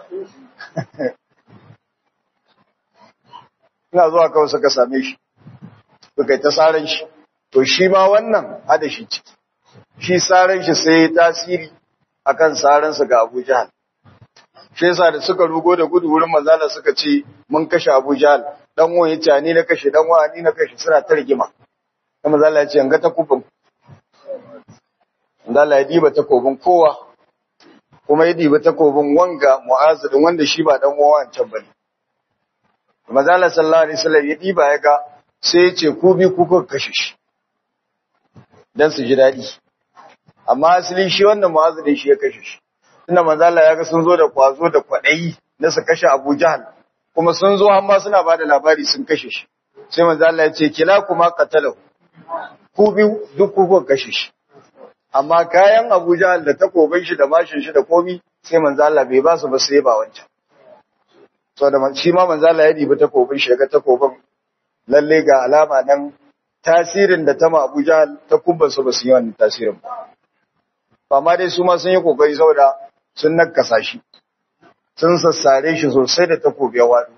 Speaker 1: ina zuwa kawai suka same shi suka yi ta tsarin shi to shi ma wannan hada shi ciki shi tsarin shi sai tasiri akan tsarin su ga Abu Jahal shi yasa da suka rugo da gudu wurin manzala suka ce mun kashe Abu Jahal dan uwan yace ni na kashe dan uwa ni na kashe suna ta rigima sai manzala ya ce ga takubin manzala ya diba takobin kowa kuma ya diba takobin wanga mu'azidin wanda shi ba dan uwa wancan bane Mazala sallallahu alaihi wasallam ya diba ya ga sai ya ce ku bi ku kuka kashe shi dan su ji dadi amma asali shi wannan mu'azzin shi ya kashe shi tunda manzala ya ga sun zo da kwazo da kwadayi na su kashe Abu Jahal kuma sun zo amma suna bada labari sun kashe shi sai manzala ya ce kila kuma qatalahu ku bi duk ku kuka kashe shi amma kayan Abu Jahal da takobin shi da mashin shi da komi sai manzala bai ba su ba sai ba wancan so da shi ma manzo Allah ya dibi takobin shi ga takobin lalle ga alama nan tasirin da ta ma Abu Jahal ta kubbansu ba su yi wannan tasirin ba. Amma dai su ma sun yi kokari saboda sun nakasa shi, sun sassare shi sosai da takobi ya waɗu.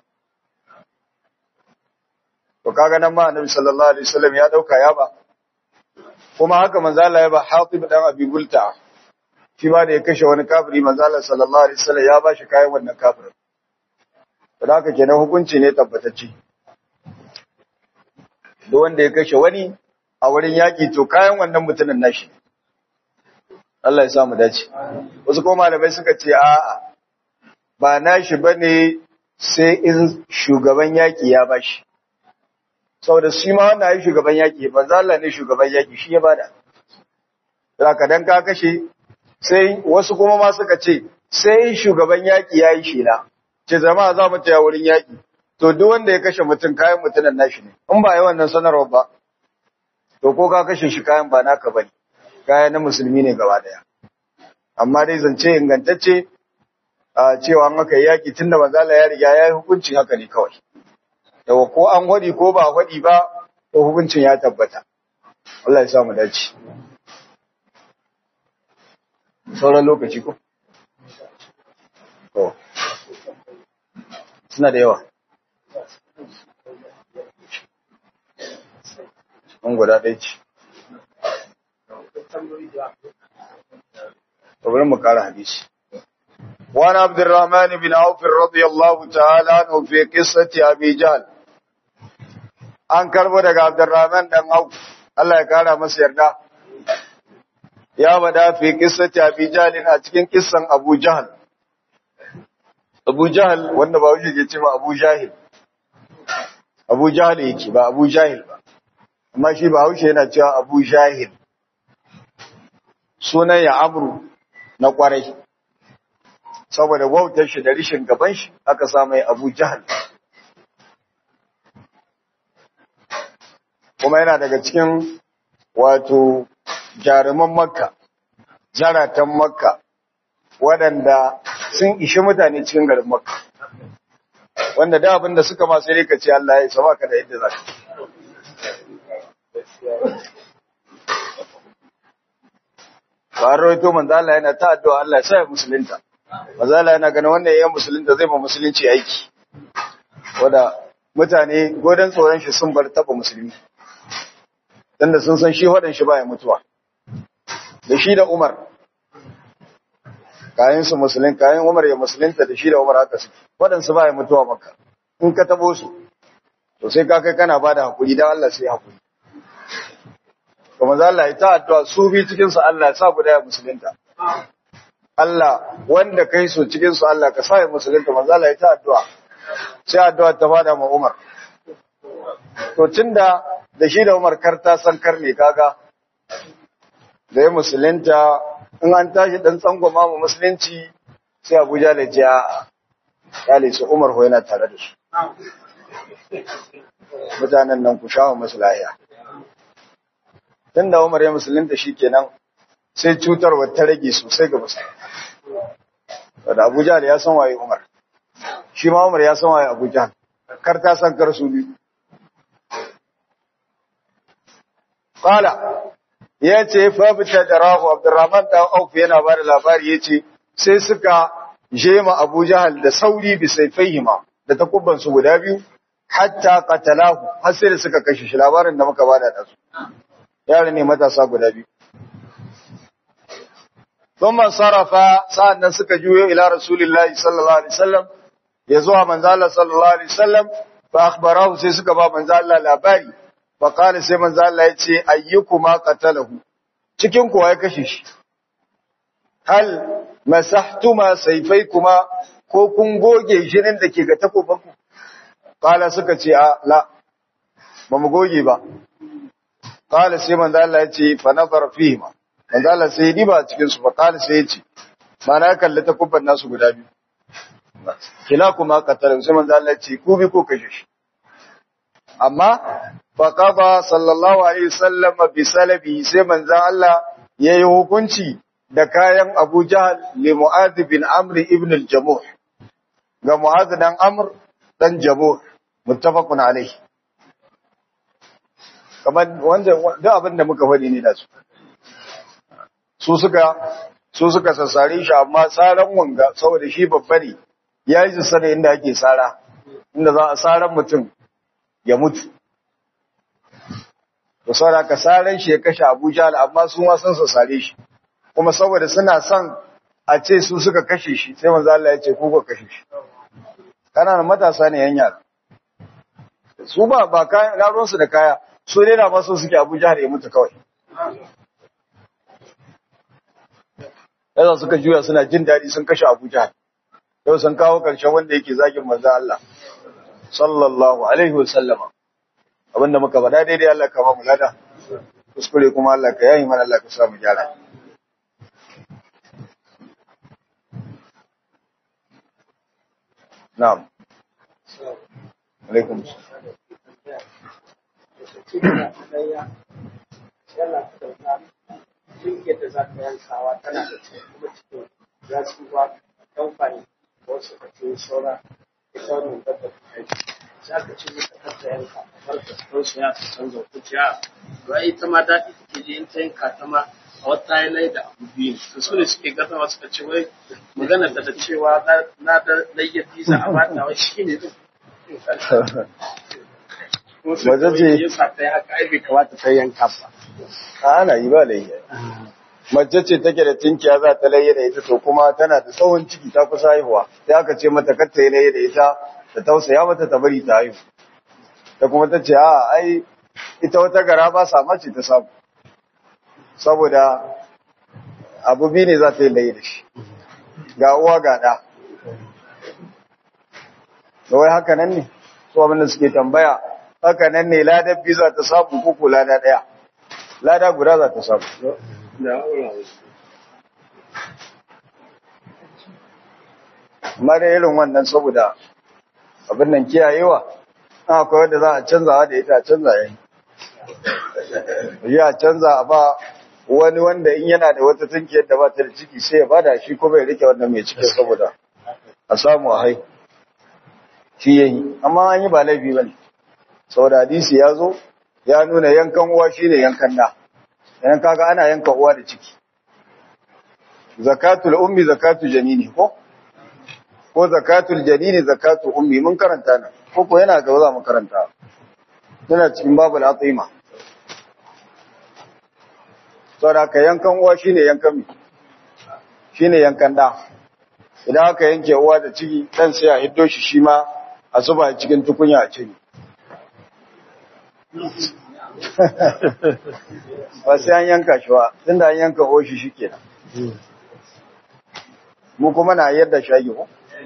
Speaker 1: To kaga nan ma Annabi sallallahu alaihi wasallam ya dauka ya ba. Kuma haka manzo Allah ya ba Hatib dan Abi Bulta. Shi ma da ya kashe wani kafiri manzo Allah sallallahu alaihi wasallam ya ba shi kayan wannan kafirin. Da haka kenan hukunci ne tabbatacce. Duk wanda ya kashe wani a wurin yaƙi to kayan wannan mutumin nashi. Allah ya sa mu dace. Wasu kuma malamai suka ce a'a ba nashi bane sai in shugaban yaƙi ya bashi. Saboda shi ma wannan ai shugaban yaƙi manzo Allah ne shugaban yaƙi shi ya bada. Zaka dan ka kashe sai wasu kuma ma suka ce sai shugaban yaƙi yayi shela. Ce jama'a za mu taya wurin yaƙi. To duk wanda ya kashe mutum kayan mutumin nashi ne. In ba yi wannan sanarwa ba to ko ka kashe shi kayan ba naka bane. kaya na musulmi ne gaba daya amma dai zance ingantacce a cewa an aka yaki tunda manzala ya riga ya yi hukunci haka ne kawai yawa ko an hodi ko ba hodi ba to hukuncin ya tabbata Allah ya sa mu dace sauran lokaci ko to suna da yawa an guda ɗaya ce bari mu kara hadisi وعن عبد الرحمن بن عوف رضي الله تعالى عنه في قصة أبي جهل an karbo daga Abdurrahman dan Auf Allah ya kara masa yarda ya bada fi qissati Abi Jahl a cikin kissan Abu Jahl Abu Jahl wanda ba wuce ke cewa Abu Jahil Abu Jahl yake ba Abu Jahil ba amma shi ba wuce yana cewa Abu Jahil sunan ya Amru na kwarai saboda wautar shi da rishin gaban shi aka samu Abu Jahl kuma yana daga cikin wato jaruman makka jaratan makka waɗanda sun ishi mutane cikin garin makka wanda da abin da suka masu rika ce Allah ya saba ka da yadda za ka ba rawaito manzo Allah yana ta addu'a Allah ya sa musulunta manzo Allah yana ganin wannan yayin musulunta zai ma musulunci aiki wanda mutane godan tsoron shi sun bar taba musulmi tunda sun san shi wadan shi baya mutuwa da shi da Umar kayan su musulun kayan Umar ya musulunta da shi da Umar haka su wadan su baya mutuwa maka in ka tabo su to sai ka kai kana bada hakuri dan Allah sai hakuri kuma za Allah ya ta addu'a su bi cikin su Allah ya sa guda ya musulunta Allah wanda kai su cikin su Allah ka sa ya musulunta manzo Allah ya ta addu'a sai addu'a ta bada ma Umar to tunda da shi da Umar karta san karne kaga da ya musulunta in an tashi dan tsangwama mu musulunci sai Abuja da ji a kale su Umar ho yana tare da su mutanen nan ku shawo musu lahiya tunda Umar ya musulunta shikenan sai cutarwa ta rage sosai ga musulunci da Abuja da ya san waye Umar shi ma Umar ya san waye Abuja kar ta san kar su biyu Kala, ya ce, Fabita da Rahu, Abdurrahman ɗan Auf yana ba da labari ya ce, sai suka jema Abu Jahal da sauri bisai fahima da takubbansu guda biyu, hatta katalahu, har sai da suka kashe shi labarin da muka bada da su. Yara ne matasa guda biyu. Sun man sarrafa sa'an nan suka juyo ila Rasulillahi sallallahu Alaihi wasallam, ya zuwa manzala sallallahu Alaihi wasallam, fa akhbarahu sai suka ba manzala labari. faƙali sai manzo Allah ya ce ayyukuma qatalahu cikin kuwa ya kashe shi hal masahtuma sayfaykuma ko kun goge jinin da ke ga takobanku qala suka ce a la ba mu goge ba qala sai manzo Allah ya ce fa nazar fihima manzo Allah sai ya diba cikin su fa qala sai ya ce mana ya kalli takubban nasu guda biyu kila kuma qatalahu sai manzo Allah ya ce ku bi ko kashe shi amma faƙafa sallallahu alaihi wasallam bi salabi sai manzon Allah yayi hukunci da kayan Abu Jahl li Mu'adh bin Amr ibn al-Jamuh ga Mu'adh dan Amr dan Jamuh muttafaqun alaihi kamar wanda duk abin da muka faɗi ne da su su suka su suka sassare shi amma tsaran wanga saboda shi babba ne ya yi su inda ake tsara inda za a tsaran mutum ya mutu da saboda ka tsaran shi ya kashe abuja amma su ma sun sassare shi kuma saboda suna son a ce su suka kashe shi sai manzo Allah ya ce ku ka kashe shi kananan matasa ne yan yara su ba ba kayan raron su da kaya su ne na maso suke Abuja da ya mutu kawai yasa suka juya suna jin daɗi sun kashe Abuja yau sun kawo ƙarshen wanda yake zagin manzo Allah sallallahu alaihi wa sallama abinda muka faɗa daidai Allah ka ba mu lada kuskure kuma Allah ka yayi mana Allah ka sa mu gyara na'am alaikum
Speaker 2: da za ka yankawa tana da kuma cikin za su ba kamfani wasu ka ce saura ita wannan dabba ta kai za ka ce mata kar ta yanka har ka tsoro su ya ta canza kuciya ba ita ma daɗi take je in ta yanka ta ma a wata yanayi da abu biyu to su ne suke gaza wasu ka ce wai magana da da cewa na da layyafi za a bata wai shi ne
Speaker 1: Wajen ce-
Speaker 2: ya sa ta yi haka ai bai kamata ta yanka ba
Speaker 1: ana yi ba layya mace ce take da tinkiya za ta layya da ita to kuma tana da tsawon ciki ta kusa haihuwa sai aka ce mata kar ta yi layya da ita ta tausaya mata ta bari ta haihu ta kuma ta ce a ai ita wata gara ba sa mace ta samu saboda abu biyu ne za ta yi layya da shi ga uwa ga ɗa da wai haka nan ne su abin da suke tambaya haka nan ne ladar biyu za ta samu kuku lada ɗaya lada guda za ta samu amma da irin wannan saboda abin nan kiyayewa an akwai wanda za a canzawa da ita a canza yayi yi a canza a ba wani wanda in yana da wata tunkiyar da ba ta da ciki sai ya bada shi kuma ya rike wannan mai cikin saboda a samu a hai shi yayi amma an yi ba laifi ba ne saboda hadisi ya zo ya nuna yankan uwa shine yankan da yan kaga ana yanka uwa da ciki zakatul ummi zakatu janini ko ko zakatul janini zakatu ummi mun karanta nan ko ko yana gaba za mu karanta yana cikin babul atima saboda ka yankan uwa shine yankan mi shine yankan da idan aka yanke uwa da ciki dan sai a hiddo shi shi ma a zuba cikin tukunya a ciki ba sai an yanka shi ba tunda an yanka oshi shikenan mu kuma na yadda shage ko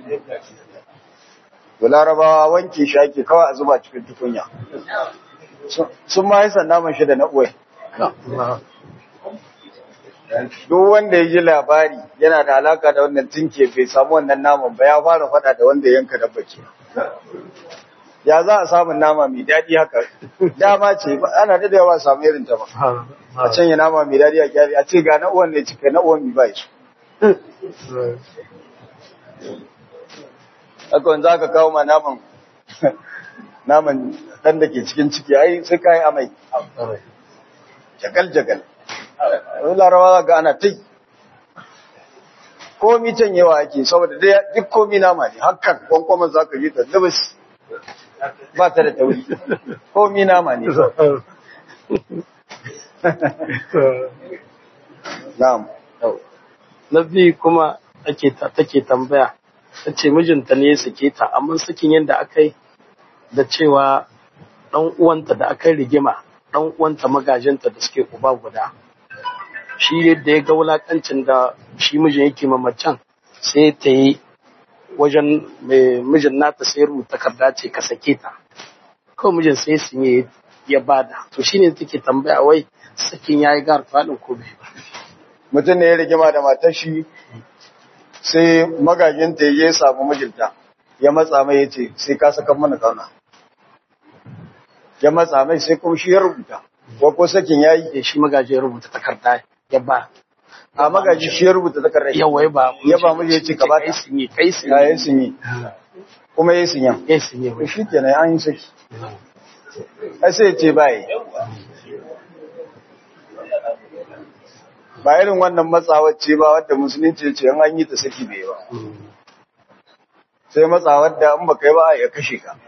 Speaker 1: to larabawa wanke shake kawai a zuba cikin tukunya sun ma yi sandaman shi da na uwai duk wanda ya ji labari yana da alaka da wannan tinke bai samu wannan naman ba ya fara fada da wanda yanka dabba ke ya za a samun nama mai daɗi haka dama ce ana da yawa samu irin ta ba a canya nama mai daɗi a kyari a ce ga na uwan ne cika na uwan mi ba su haka wanda aka kawo ma naman naman ɗan da ke cikin ciki ai sai kayi amai jagal jagal wani larawa ga ana tai komi can yawa ake saboda duk komi nama ne hakan kwankwaman za ka yi ta dubis ba ta da tauri komi nama ne na'am
Speaker 2: na biyu kuma ake ta take tambaya ta ce mijinta ne ya sake ta amma sakin yadda aka yi da cewa ɗan uwanta da aka yi rigima ɗan uwanta magajinta da suke uba guda shi yadda ya ga wulakancin da shi mijin yake mamacin sai ta yi wajen mai mijin nata sai rubuta takarda ce ka sake ta kawai mijin sai su yi ya bada to shine take tambaya wai sakin yayi gar faɗin ko bai
Speaker 1: mutum ne ya rigima da matar shi sai magajinta ya samu mijinta ya matsa mai ya ce sai ka saka mana kauna ya matsa mai sai kuma shi ya rubuta ko ko sakin yayi
Speaker 2: ya shi magaji ya rubuta takarda ya ba
Speaker 1: a magaji shi ya rubuta takardar
Speaker 2: yawa ya ba
Speaker 1: ya ba miji ya ce ka ba
Speaker 2: kai sun yi kai sun
Speaker 1: ya yi sun yi kuma ya yi sun yan
Speaker 2: yi sun yi
Speaker 1: to shi kenan an yi saki ai sai ce bai ba irin wannan matsawar ce ba wadda musulunci ce an yi ta saki bai ba sai matsawar da in baka yi ba ya kashe ka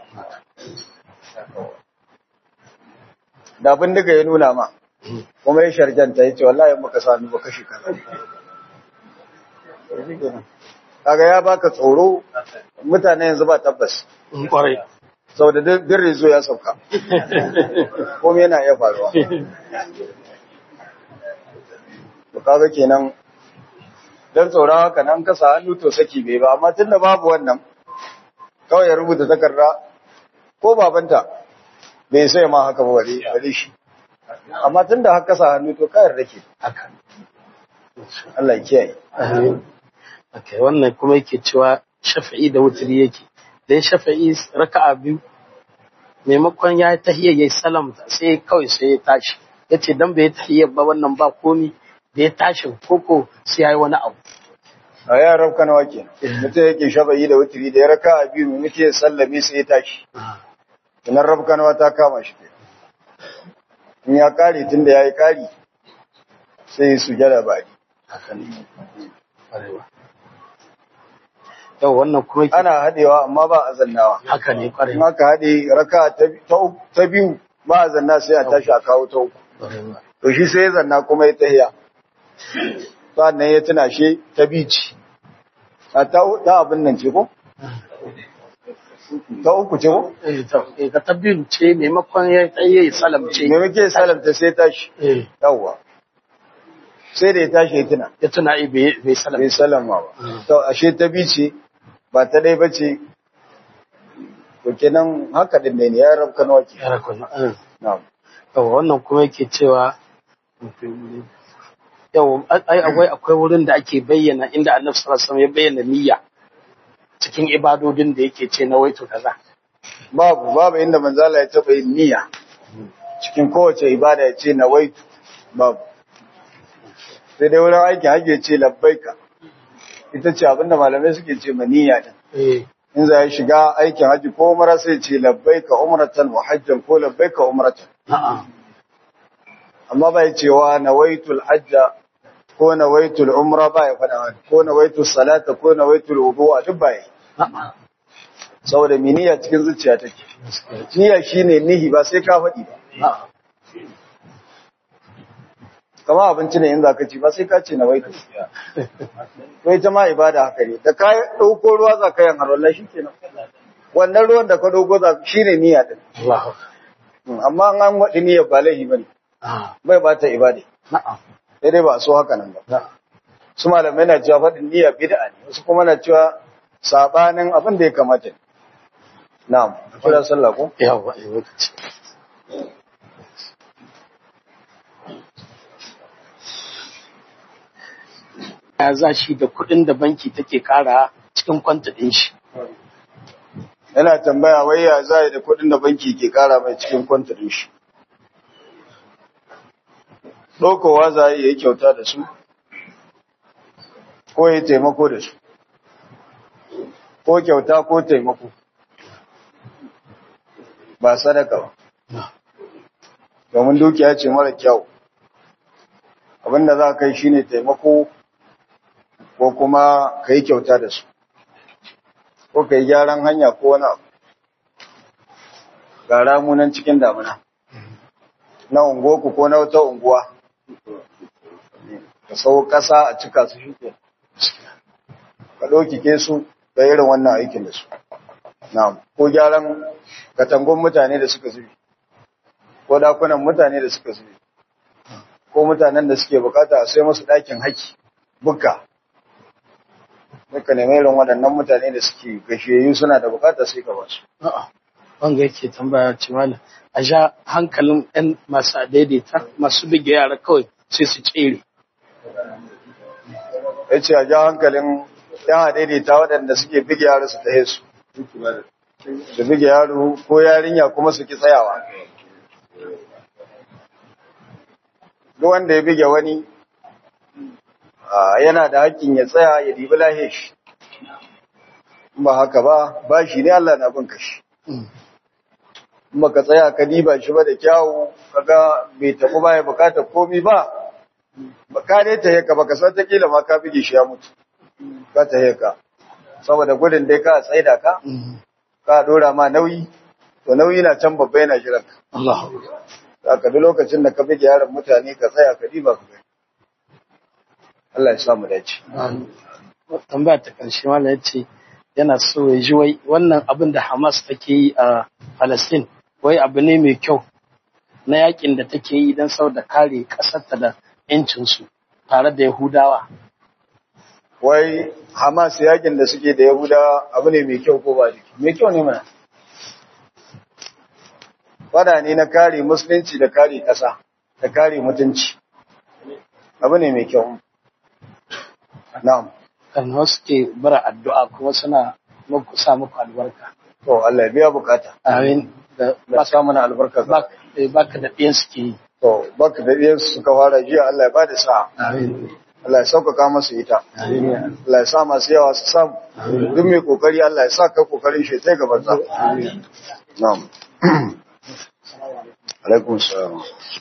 Speaker 1: da abin daga ya nuna ma kuma ya sharjanta ya ce wallahi in baka sami ba kashe ka kaga ya baka tsoro mutane yanzu ba tabbas
Speaker 2: kwarai
Speaker 1: saboda duk rezo ya sauka kuma yana iya faruwa to kaga kenan dan tsoron haka nan ka sa hannu to saki bai ba amma tunda babu wannan kawai ya rubuta takarda ko babanta bai sai ma haka ba bare bare shi amma tunda haka sa hannu to kayar rake
Speaker 2: haka
Speaker 1: Allah ya kiyaye
Speaker 2: okay wannan kuma yake cewa shafa'i da wutri yake dan shafa'i raka'a biyu maimakon ya tahiyya yayi salam sai kawai sai ya tashi yace dan bai tahiyya ba wannan ba komi da ya tashi koko sai yayi wani abu
Speaker 1: a ya rabka nawa kenan mutum yake shafa'i da wutri da ya raka a biyu muke ya sallame sai ya tashi kinan rabka nawa ta kama shi in ya kare tunda yayi kari sai su jada bari
Speaker 2: haka ne kwarewa yau wannan kuma yake
Speaker 1: ana hadewa amma ba a zannawa
Speaker 2: haka ne
Speaker 1: in
Speaker 2: kwarewa
Speaker 1: aka hade raka ta ta uku- ta biyu ba a zanna sai a tashi a kawo ta uku
Speaker 2: kwarewa
Speaker 1: to shi sai ya zanna kuma ya tahiya sannan ya tuna shi ta bici a ta ta abin nan ce ko ta uku ce ko
Speaker 2: eh ta eh, ka tabbin ce maimakon ya tahiyya salam ce
Speaker 1: me muke salamta sai tashi
Speaker 2: eh
Speaker 1: yawwa sai da ya tashi ya tuna
Speaker 2: ya tuna eh, bai bai salam
Speaker 1: bai salama ba to ashe ta bici ba ta dai bace to kenan haka din ne ya rabka nawa ke
Speaker 2: ya rakon eh.
Speaker 1: na'am
Speaker 2: Yau wannan kuma yake cewa yau ai akwai akwai wurin da ake bayyana inda Annabi sallallahu alaihi wasallam ya bayyana niyya cikin ibadodin da yake ce na waito kaza.
Speaker 1: babu babu inda manzala ya taba yin niyya cikin kowace ibada ya ce nawaitu babu sai dai wurin aiki hajji ya ce labbaika ita ce abinda malamai suke ce ma niyya din
Speaker 2: Eh
Speaker 1: in za ya shiga aikin hajji ko umara sai ya ce labbaika umratan wa hajjan ko labbaika umratan
Speaker 2: a'a
Speaker 1: amma bai cewa nawaitul hajja ko nawaitul umra ba ya faɗa wani ko nawaitul salata ko nawaitul wudu'a duk ba yi
Speaker 2: a'a
Speaker 1: saboda mi niyya cikin zuciya take niyya shine nihi ba sai ka faɗi ba
Speaker 2: a'a
Speaker 1: kama abinci ne in za ka ci ba sai ka ce nawaitul to ita ma ibada haka ne da ka ɗauko ruwa za ka yin harwallah shi kenan wannan ruwan da ka ɗauko za shi ne niyya ɗin
Speaker 2: Allahu
Speaker 1: amma an waɗi niyyar ba laifi ba ne
Speaker 2: a'a
Speaker 1: bai ba ta ibada
Speaker 2: na'am
Speaker 1: sai dai ba a so haka nan ba
Speaker 2: na'am
Speaker 1: su malamai na cewa faɗin niyya bid'a ne wasu kuma na cewa sabanin abin da ya kamata ne na'am kira sallah ko
Speaker 2: yawa eh lokaci ya za shi da kuɗin da banki take kara cikin kwanta ɗin shi
Speaker 1: yana tambaya wai ya za da kuɗin da banki ke kara mai cikin kwantarin shi ɗaukowa za a yi kyauta da su ko ya taimako da su ko kyauta ko taimako ba sadaka ba domin dukiya ce mara kyau abinda za ka yi shine taimako ko kuma ka yi kyauta da su ko ka yi gyaran hanya ko wani abu ga ramunan cikin damuna na unguwarku ko na wata unguwa ka sau ƙasa a cika su shi ke ka ɗaukike su da irin wannan aikin da su na ko gyaran katangon mutane da suka zubi ko dakunan mutane da suka zubi ko mutanen da suke bukata a sai musu ɗakin haki bukka Muka nemi irin waɗannan mutane da suke gashiyayyu suna da bukata sai ka basu.
Speaker 2: a'a wanga yake tambaya ce malam a ja hankalin ɗan masu daidaita masu bige yara kawai sai su tsere
Speaker 1: Ya ce a ja hankalin yan daidaita waɗanda suke bige yaro su tahe su. Su bige yaro ko yarinya kuma su ki tsayawa. Duk wanda ya bige wani ah, yana da hakkin ya tsaya ya dibi lahe shi. In Ba haka ba, ba shi ne Allah na bin kashi. kuma ka tsaya ka diba shi ba da kyawu kaga bai tafi ba ya bukatar komi ba ka ne ta heka baka san ta kila ma ka bige shi ya mutu ka ta heka saboda gudun dai ka tsaida ka ka dora ma nauyi to nauyi na can babba yana jiran ka
Speaker 2: Allah
Speaker 1: ka duk lokacin da ka bige yaron mutane ka tsaya ka diba ka gani Allah ya samu dace
Speaker 2: tambaya ta ƙarshe malam ya ce yana so ya ji wai wannan abin da Hamas take yi a Palestine wai abu ne mai kyau na yakin da take yi don saboda kare ƙasarta da ‘yancinsu tare da Yahudawa.
Speaker 1: wai Hamas yakin da suke da Yahuda abu ne mai kyau ko ba jiki mai kyau ne mana fada ne na kare musulunci da kare ƙasa da kare mutunci abu ne mai kyau na'am
Speaker 2: Kan wasu ke bara addu'a kuma suna muku sa muku albarka.
Speaker 1: to Allah ya biya bukata
Speaker 2: Amin. Da
Speaker 1: ba sa mana albarka ka
Speaker 2: bak- eh, baka da ɗiyan suke yi.
Speaker 1: to baka da iyan suka fara jiya Allah ya bada sa'a
Speaker 2: Amin.
Speaker 1: Allah ya sauƙaƙa masu ita
Speaker 2: Amin.
Speaker 1: Allah ya sa masu yawa su samu duk mai kokari Allah ya sa ka kokarin shi sai gaban sa
Speaker 2: Amin.
Speaker 1: na'am alaikum salam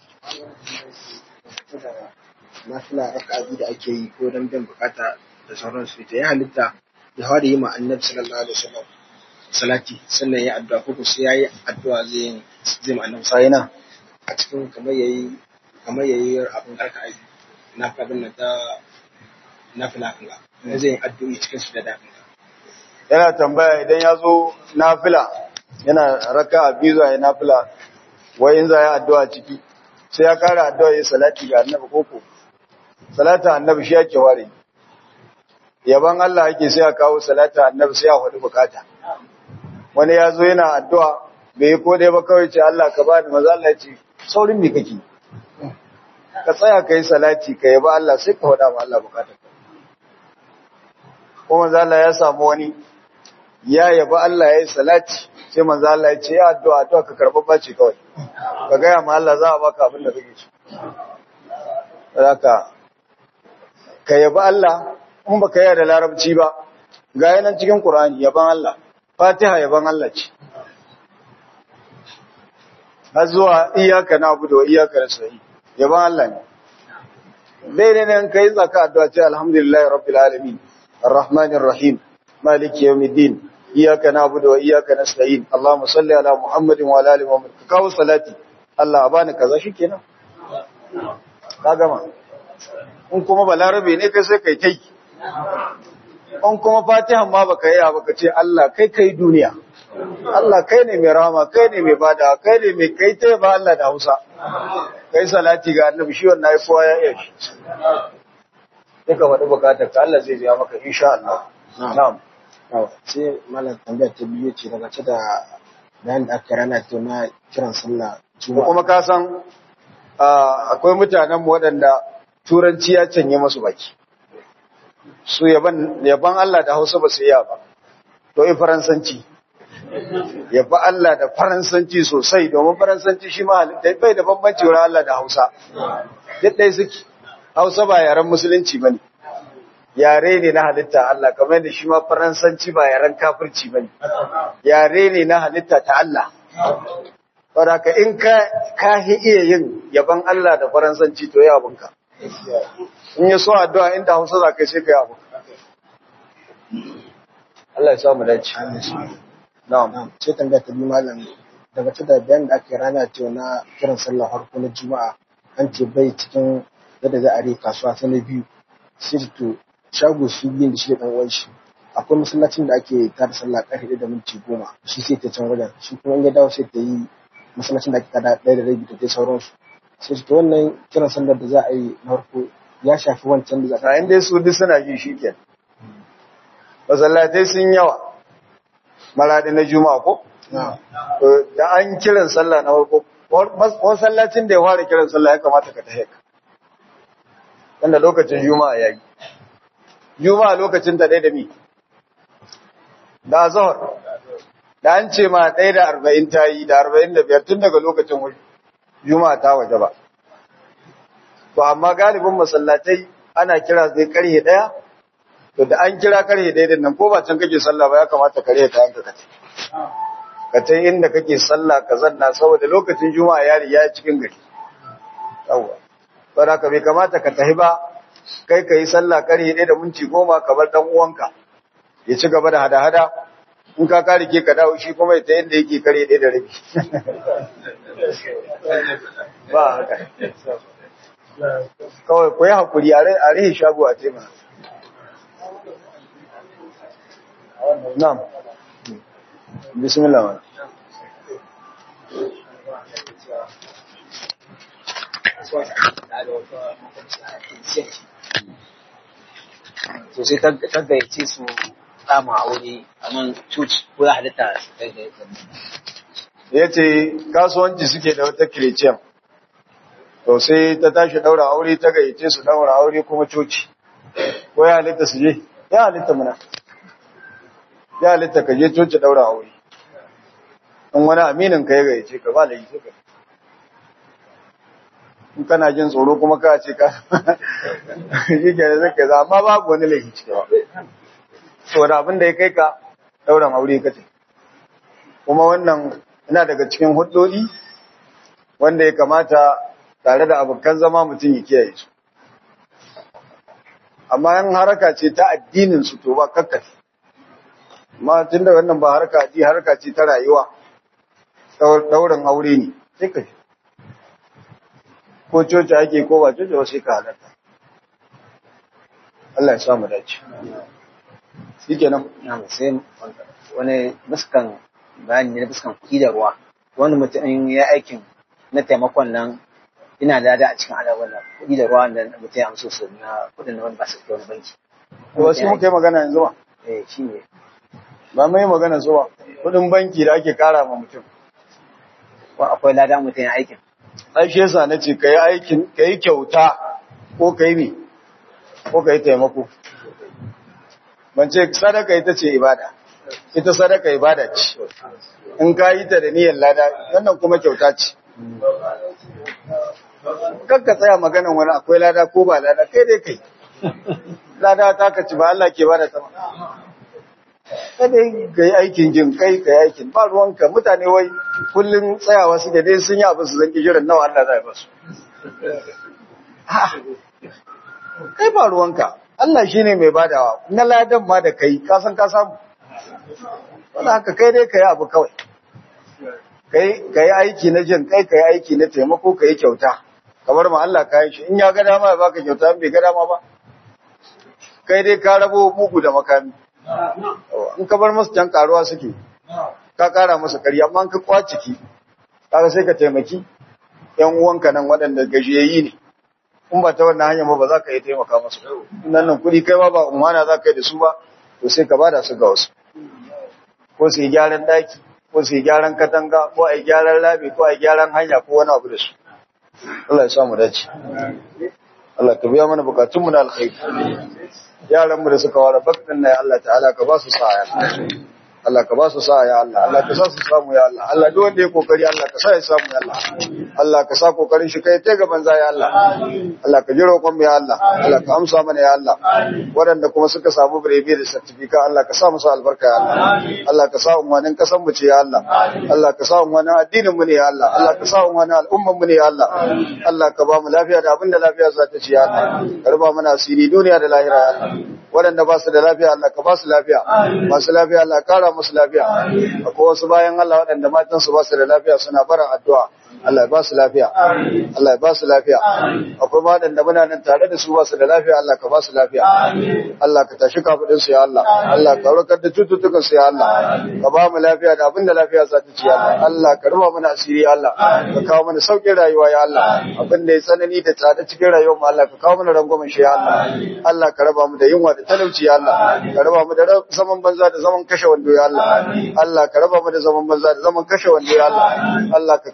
Speaker 3: nafila raka'a biyu da ake yi ko don biyan bukata da sauransu ita ya halitta ya fara yi ma annabi sallallahu alaihi wasallam salati sannan ya addu'a ko sai yayi addu'a zai yin zai ma annabi
Speaker 1: sai na
Speaker 3: a cikin kamar yayi kamar yayi abin raka'a biyu na abin nan ta nafila kan ga zai yi addu'a cikin su da dadin
Speaker 1: yana tambaya idan ya zo nafila yana raka a biyu zai nafila wai in za ya addu'a ciki sai ya kara addu'a ya salati ga annabi koko salata annabi shi yake ware yaban Allah yake sai ya kawo salata annabi sai ya hudu bukata wani ya zo yana addu'a bai yi ko dai ba kawai ce Allah ka bani maza Allah ya ce saurin me kake ka tsaya ka yi salati ka yaba Allah sai ka faɗa ma Allah bukata ko manzo Allah ya samu wani ya yaba Allah ya yi salati sai manzo Allah ya ce ya addu'a addu'a ka karɓa bace kawai ka gaya ma Allah za a baka abin da kake so haka ka yaba Allah in baka yi da larabci ba ga yanan cikin Qur'ani yaban Allah Fatiha yaban Allah ce har zuwa iyyaka na'budu wa iyyaka nasta'in yaban Allah ne daidai ne in kai tsaka addu'a ce alhamdulillahi rabbil alamin arrahmanir rahim maliki yawmiddin iyyaka na'budu wa iyyaka nasta'in allahumma salli ala muhammadin wa ala ali muhammad ka kawo salati Allah a bani kaza shikenan ka gama in kuma balarabe ne kai sai kai kai in kuma fatihan ma baka yi ba ka ce Allah kai kai duniya Allah kai ne mai rahama kai ne mai bada kai ne mai kai ta ba Allah da Hausa kai salati ga annabi shi wannan ai kowa ya iya shi sai ka faɗi bukatar ka Allah zai biya maka insha Allah na'am
Speaker 3: sai malam tambayar ta biyu ce daga ce da bayan da aka rana to na kiran sallah
Speaker 1: ko kuma ka san ah, akwai mutanen mu waɗanda turanci ya canye masu baki su yaban yaban Allah da Hausa ba su iya ba to in faransanci yaba Allah da faransanci sosai domin faransanci shi ma halitta bai da bambanci wurin Allah da Hausa duk ɗaya suke Hausa ba yaren musulunci bane yare ne na halitta Allah kamar da shi ma faransanci ba yaren kafirci bane yare ne na halitta ta Allah saboda ka in ka ka hi iya yin yaban Allah da faransanci to ya abunka in ya so addu'a inda Hausa za ka yi sai ka yi abunka Allah ya samu dace na'am
Speaker 3: Na'am, sai tambaya ta biyu malam daga ta da bayan da aka yi rana ce na kiran sallah harko na juma'a an ce bai cikin yadda za a rai kasuwa ta na biyu sai da to shago su biyun da shi da ɗan uwan shi akwai masallacin da ake tada sallah ƙarfe ɗaya da minti goma shi sai ta can wajen shi kuma in ya dawo sai ta yi masallacin da ake tada ɗaya da rabi da dai sauransu sai ta wannan kiran sallar da za a yi na harko ya shafi wancan da za a
Speaker 1: a inda su duk suna ji shi ke masallatai sun yawa maradi na juma'a ko
Speaker 3: Na'am.
Speaker 1: To, da an kiran sallah na farko masallacin da ya fara kiran sallah ya kamata ka tahe ka wanda lokacin juma'a ya yi juma'a lokacin ta ɗaya da mi da zahar da an ce ma ɗaya da arba'in ta yi da arba'in da biyar tun daga lokacin juma'a ta waje ba to amma galibin masallatai ana kira zai karhe ɗaya to da an kira karhe ɗaya din nan ko ba can kake sallah ba ya kamata karhe ta yanka kace ka ta inda kake sallah ka zanna saboda lokacin juma'a ya riga ya cikin gari yawa saboda ka bai kamata ka tahi ba kai ka yi sallah karhe ɗaya da minti goma ka bar ɗan uwanka ya ci gaba da hada-hada in ka kare ke ka dawo shi kuma ta yadda yake kare ɗaya da rabi ba haka kawai ku yi haƙuri a rihe shago a tema na'am bismillah ma
Speaker 4: to sai ta gayyace su kama aure a nan coci ko ya halitta
Speaker 1: ya ce kasuwanci suke da wata kiriciyan to sai ta tashi daura aure ta gayyace su daura aure kuma coci ko ya halitta su je ya halitta muna ya halitta ka je coci daura aure in wani aminin ka ya gayyace ka ba laifi ka in kana jin tsoro kuma ka ce ka shi ke da zaka za amma babu wani laifi cikin ba saboda abin da ya kai ka dauran aure ka ce kuma wannan ina daga cikin hudodi wanda ya kamata tare da abokan zama mutum ya kiyaye su amma yan haraka ce ta addinin su to ba kakkafi amma tun da wannan ba haraka ce haraka ce ta rayuwa daurin aure ne sai ka ko coci ake ko ba coci ba sai ka halarta Allah ya samu dace shi kenan
Speaker 4: sai wani fuskan bayani ne na fuskan kuɗi da ruwa wani mutum ya aikin na taimakon nan ina da da a cikin alaƙar nan kuɗi da ruwa da mutum ya amso su na kuɗin da wani ba su wani banki.
Speaker 1: wasu muka yi magana yanzu ba
Speaker 4: Eh shi ne.
Speaker 1: ba mai magana su ba kudin banki da ake kara ma mutum
Speaker 4: Ko akwai lada mutum ya aikin.
Speaker 1: ai shi yasa nace kai aikin kai kyauta ko kai mi ko kai taimako ban ce sadaka ita ce ibada ita sadaka ibada ce in ka yi ta da niyyar lada wannan kuma kyauta ce kakka tsaya maganan wani akwai lada ko ba lada kai dai kai lada ta ka ci ba Allah ke bada ta ba kada ka yi aikin jin kai ka yi aikin ba ruwanka mutane wai kullum tsayawa su da dai sun yi abu su zan jiran nawa Allah zai basu kai ba ruwanka Allah shi ne mai badawa na ladan ma da kai ka san ka samu wanda haka kai dai ka yi abu kawai ka yi aiki na jin kai ka yi aiki na taimako ka yi kyauta kamar ma Allah ka yi shi in ya ga dama ya baka kyauta in bai ga dama ba kai dai ka rabo mugu da makami in ka bar musu can karuwa suke ka kara musu kari amma ka kwaciki kaga sai ka taimaki yan uwanka nan waɗanda gajiyayyi ne in ba ta wannan hanyar ba ba za ka yi taimaka musu nan nan kuɗi kai ma ba umana za ka yi da su ba to sai ka bada su ga wasu ko su yi gyaran daki ko su yi gyaran katanga ko a yi gyaran labi ko a yi gyaran hanya ko wani abu da su Allah ya samu dace Allah ka biya mana bukatunmu na alkhairi yaranmu da suka ware bakin na ya Allah ta'ala ka ba su sa'a Allah ka ba su sa'a ya Allah Allah ka sa su samu ya Allah Allah duk wanda ya kokari Allah ka sa ya samu ya Allah Allah ka sa kokarin shi kai ta gaban za ya Allah Allah ka ji roƙon mu ya Allah Allah ka amsa mana ya Allah waɗanda kuma suka samu birebe da certificate Allah ka sa musu albarka ya Allah Allah ka sa umarnin kasan mu ce ya Allah Allah ka sa umarnin addinin mu ne ya Allah Allah ka sa umarnin al'umman mu ne ya Allah Allah ka ba mu lafiya da abin da lafiya za ta ci ya Allah ka ruba mana asiri duniya da lahira ya Allah waɗanda ba su da lafiya Allah ka ba su lafiya masu lafiya Allah kara musu lafiya akwai wasu bayan Allah waɗanda matan su ba su da lafiya suna bara addu'a Allah ya ba su lafiya Allah ya ba su lafiya akwai waɗanda muna nan tare da su ba su da lafiya Allah ka ba su lafiya Allah ka tashi kafadin su ya Allah Allah ka warkar da cututtukan su ya Allah ka ba mu lafiya da abin da lafiya za ta ci ya Allah Allah ka ruba mana asiri ya Allah ka kawo mana sauƙin rayuwa ya Allah abin da ya tsanani da tsada cikin rayuwar mu Allah ka kawo mana rangwamen shi ya Allah Allah ka raba mu da yunwa da talauci ya Allah ka raba mu da zaman banza da zaman kashe wando ya Allah Allah ka raba mu da zaman banza da zaman kashe wando ya Allah Allah ka kawo mana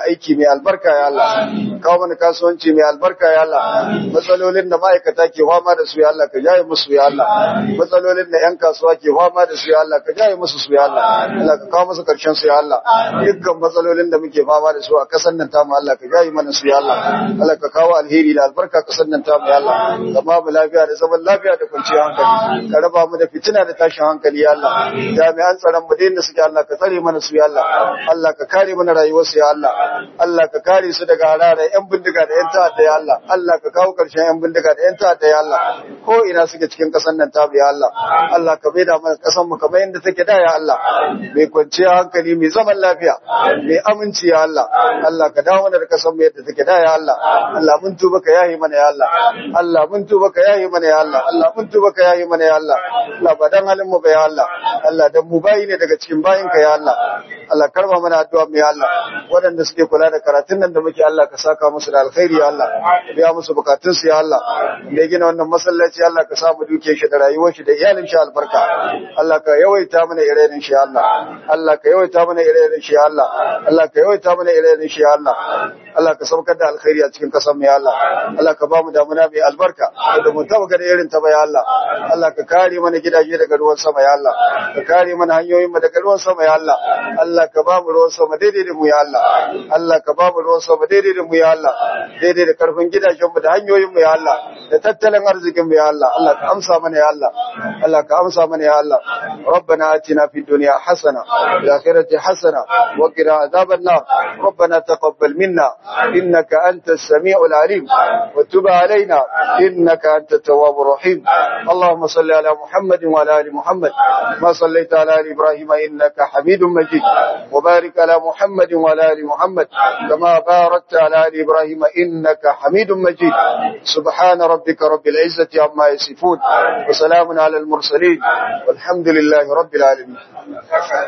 Speaker 1: aiki mai albarka ya Allah kawo mana kasuwanci mai albarka ya Allah matsalolin da ma'aikata ke fama da su ya Allah ka jaye musu ya Allah matsalolin da 'yan kasuwa ke fama da su ya Allah ka jaye musu su ya Allah Allah ka kawo musu karshen su ya Allah dukkan matsalolin da muke fama da su a kasan nan tamu Allah ka jaye mana su ya Allah Allah ka kawo alheri da albarka kasan nan tamu ya Allah ka ba mu lafiya da zaman lafiya da kwanciyar hankali ka raba mu da fitina da tashin hankali ya Allah jami'an tsaron mu da suke Allah ka tsare mana su ya Allah Allah ka kare mana rayuwar su ya Allah Allah ka kare su daga harare yan bindiga da yan ta'adda ya Allah Allah ka kawo karshen yan bindiga da yan ta'adda ya Allah ko ina suke cikin kasan nan tamu ya Allah Allah ka maida mana kasan mu kamar yadda take da ya Allah mai kwanciyar hankali mai zaman lafiya mai aminci ya Allah Allah ka dawo mana da kasan mu yadda take da ya Allah Allah mun tuba ka yahi mana ya Allah Allah mun tuba ka yahi mana ya Allah Allah mun tuba ka yahi mana ya Allah Allah ba dan halin mu ba ya Allah Allah dan mu bayi ne daga cikin bayin ka ya Allah Allah karba mana addu'a mu ya Allah waɗanda suke kula da karatun nan da muke Allah ka saka musu da alkhairi ya Allah biya musu bukatun su ya Allah da gina wannan masallaci Allah ka samu duke shi da rayuwar shi da iyalin shi albarka Allah ka yawaita mana ire-iren shi ya Allah Allah ka yawaita mana ire-iren shi ya Allah Allah ka yawaita mana ire-iren shi ya Allah Allah ka saukar da alkhairi a cikin kasar mu ya Allah Allah ka ba mu damuna mai albarka da mu taba ga irin ta ba ya Allah Allah ka kare mana gidaje daga ruwan sama ya Allah ka kare mana hanyoyin mu daga ruwan sama ya Allah Allah ka ba mu ruwan sama daidai da mu ya Allah Allah ka ba mu ruwan sama daidai da mu ya Allah daidai da karfin gidajen mu da hanyoyin mu ya Allah da tattalin arzikin mu ya Allah Allah ka amsa mana ya Allah Allah ka amsa mana ya Allah ربنا آتنا في الدنيا حسنة وفي الآخرة حسنة وقنا عذاب النار ربنا تقبل منا إنك أنت السميع العليم وتب علينا إنك أنت التواب الرحيم اللهم صل على محمد وعلى آل محمد ما صليت على آل إبراهيم إنك حميد مجيد وبارك على محمد وعلى آل محمد كما باركت على آل إبراهيم إنك حميد مجيد سبحان ربك رب العزة عما يصفون وسلام على المرسلين والحمد لله رب العالمين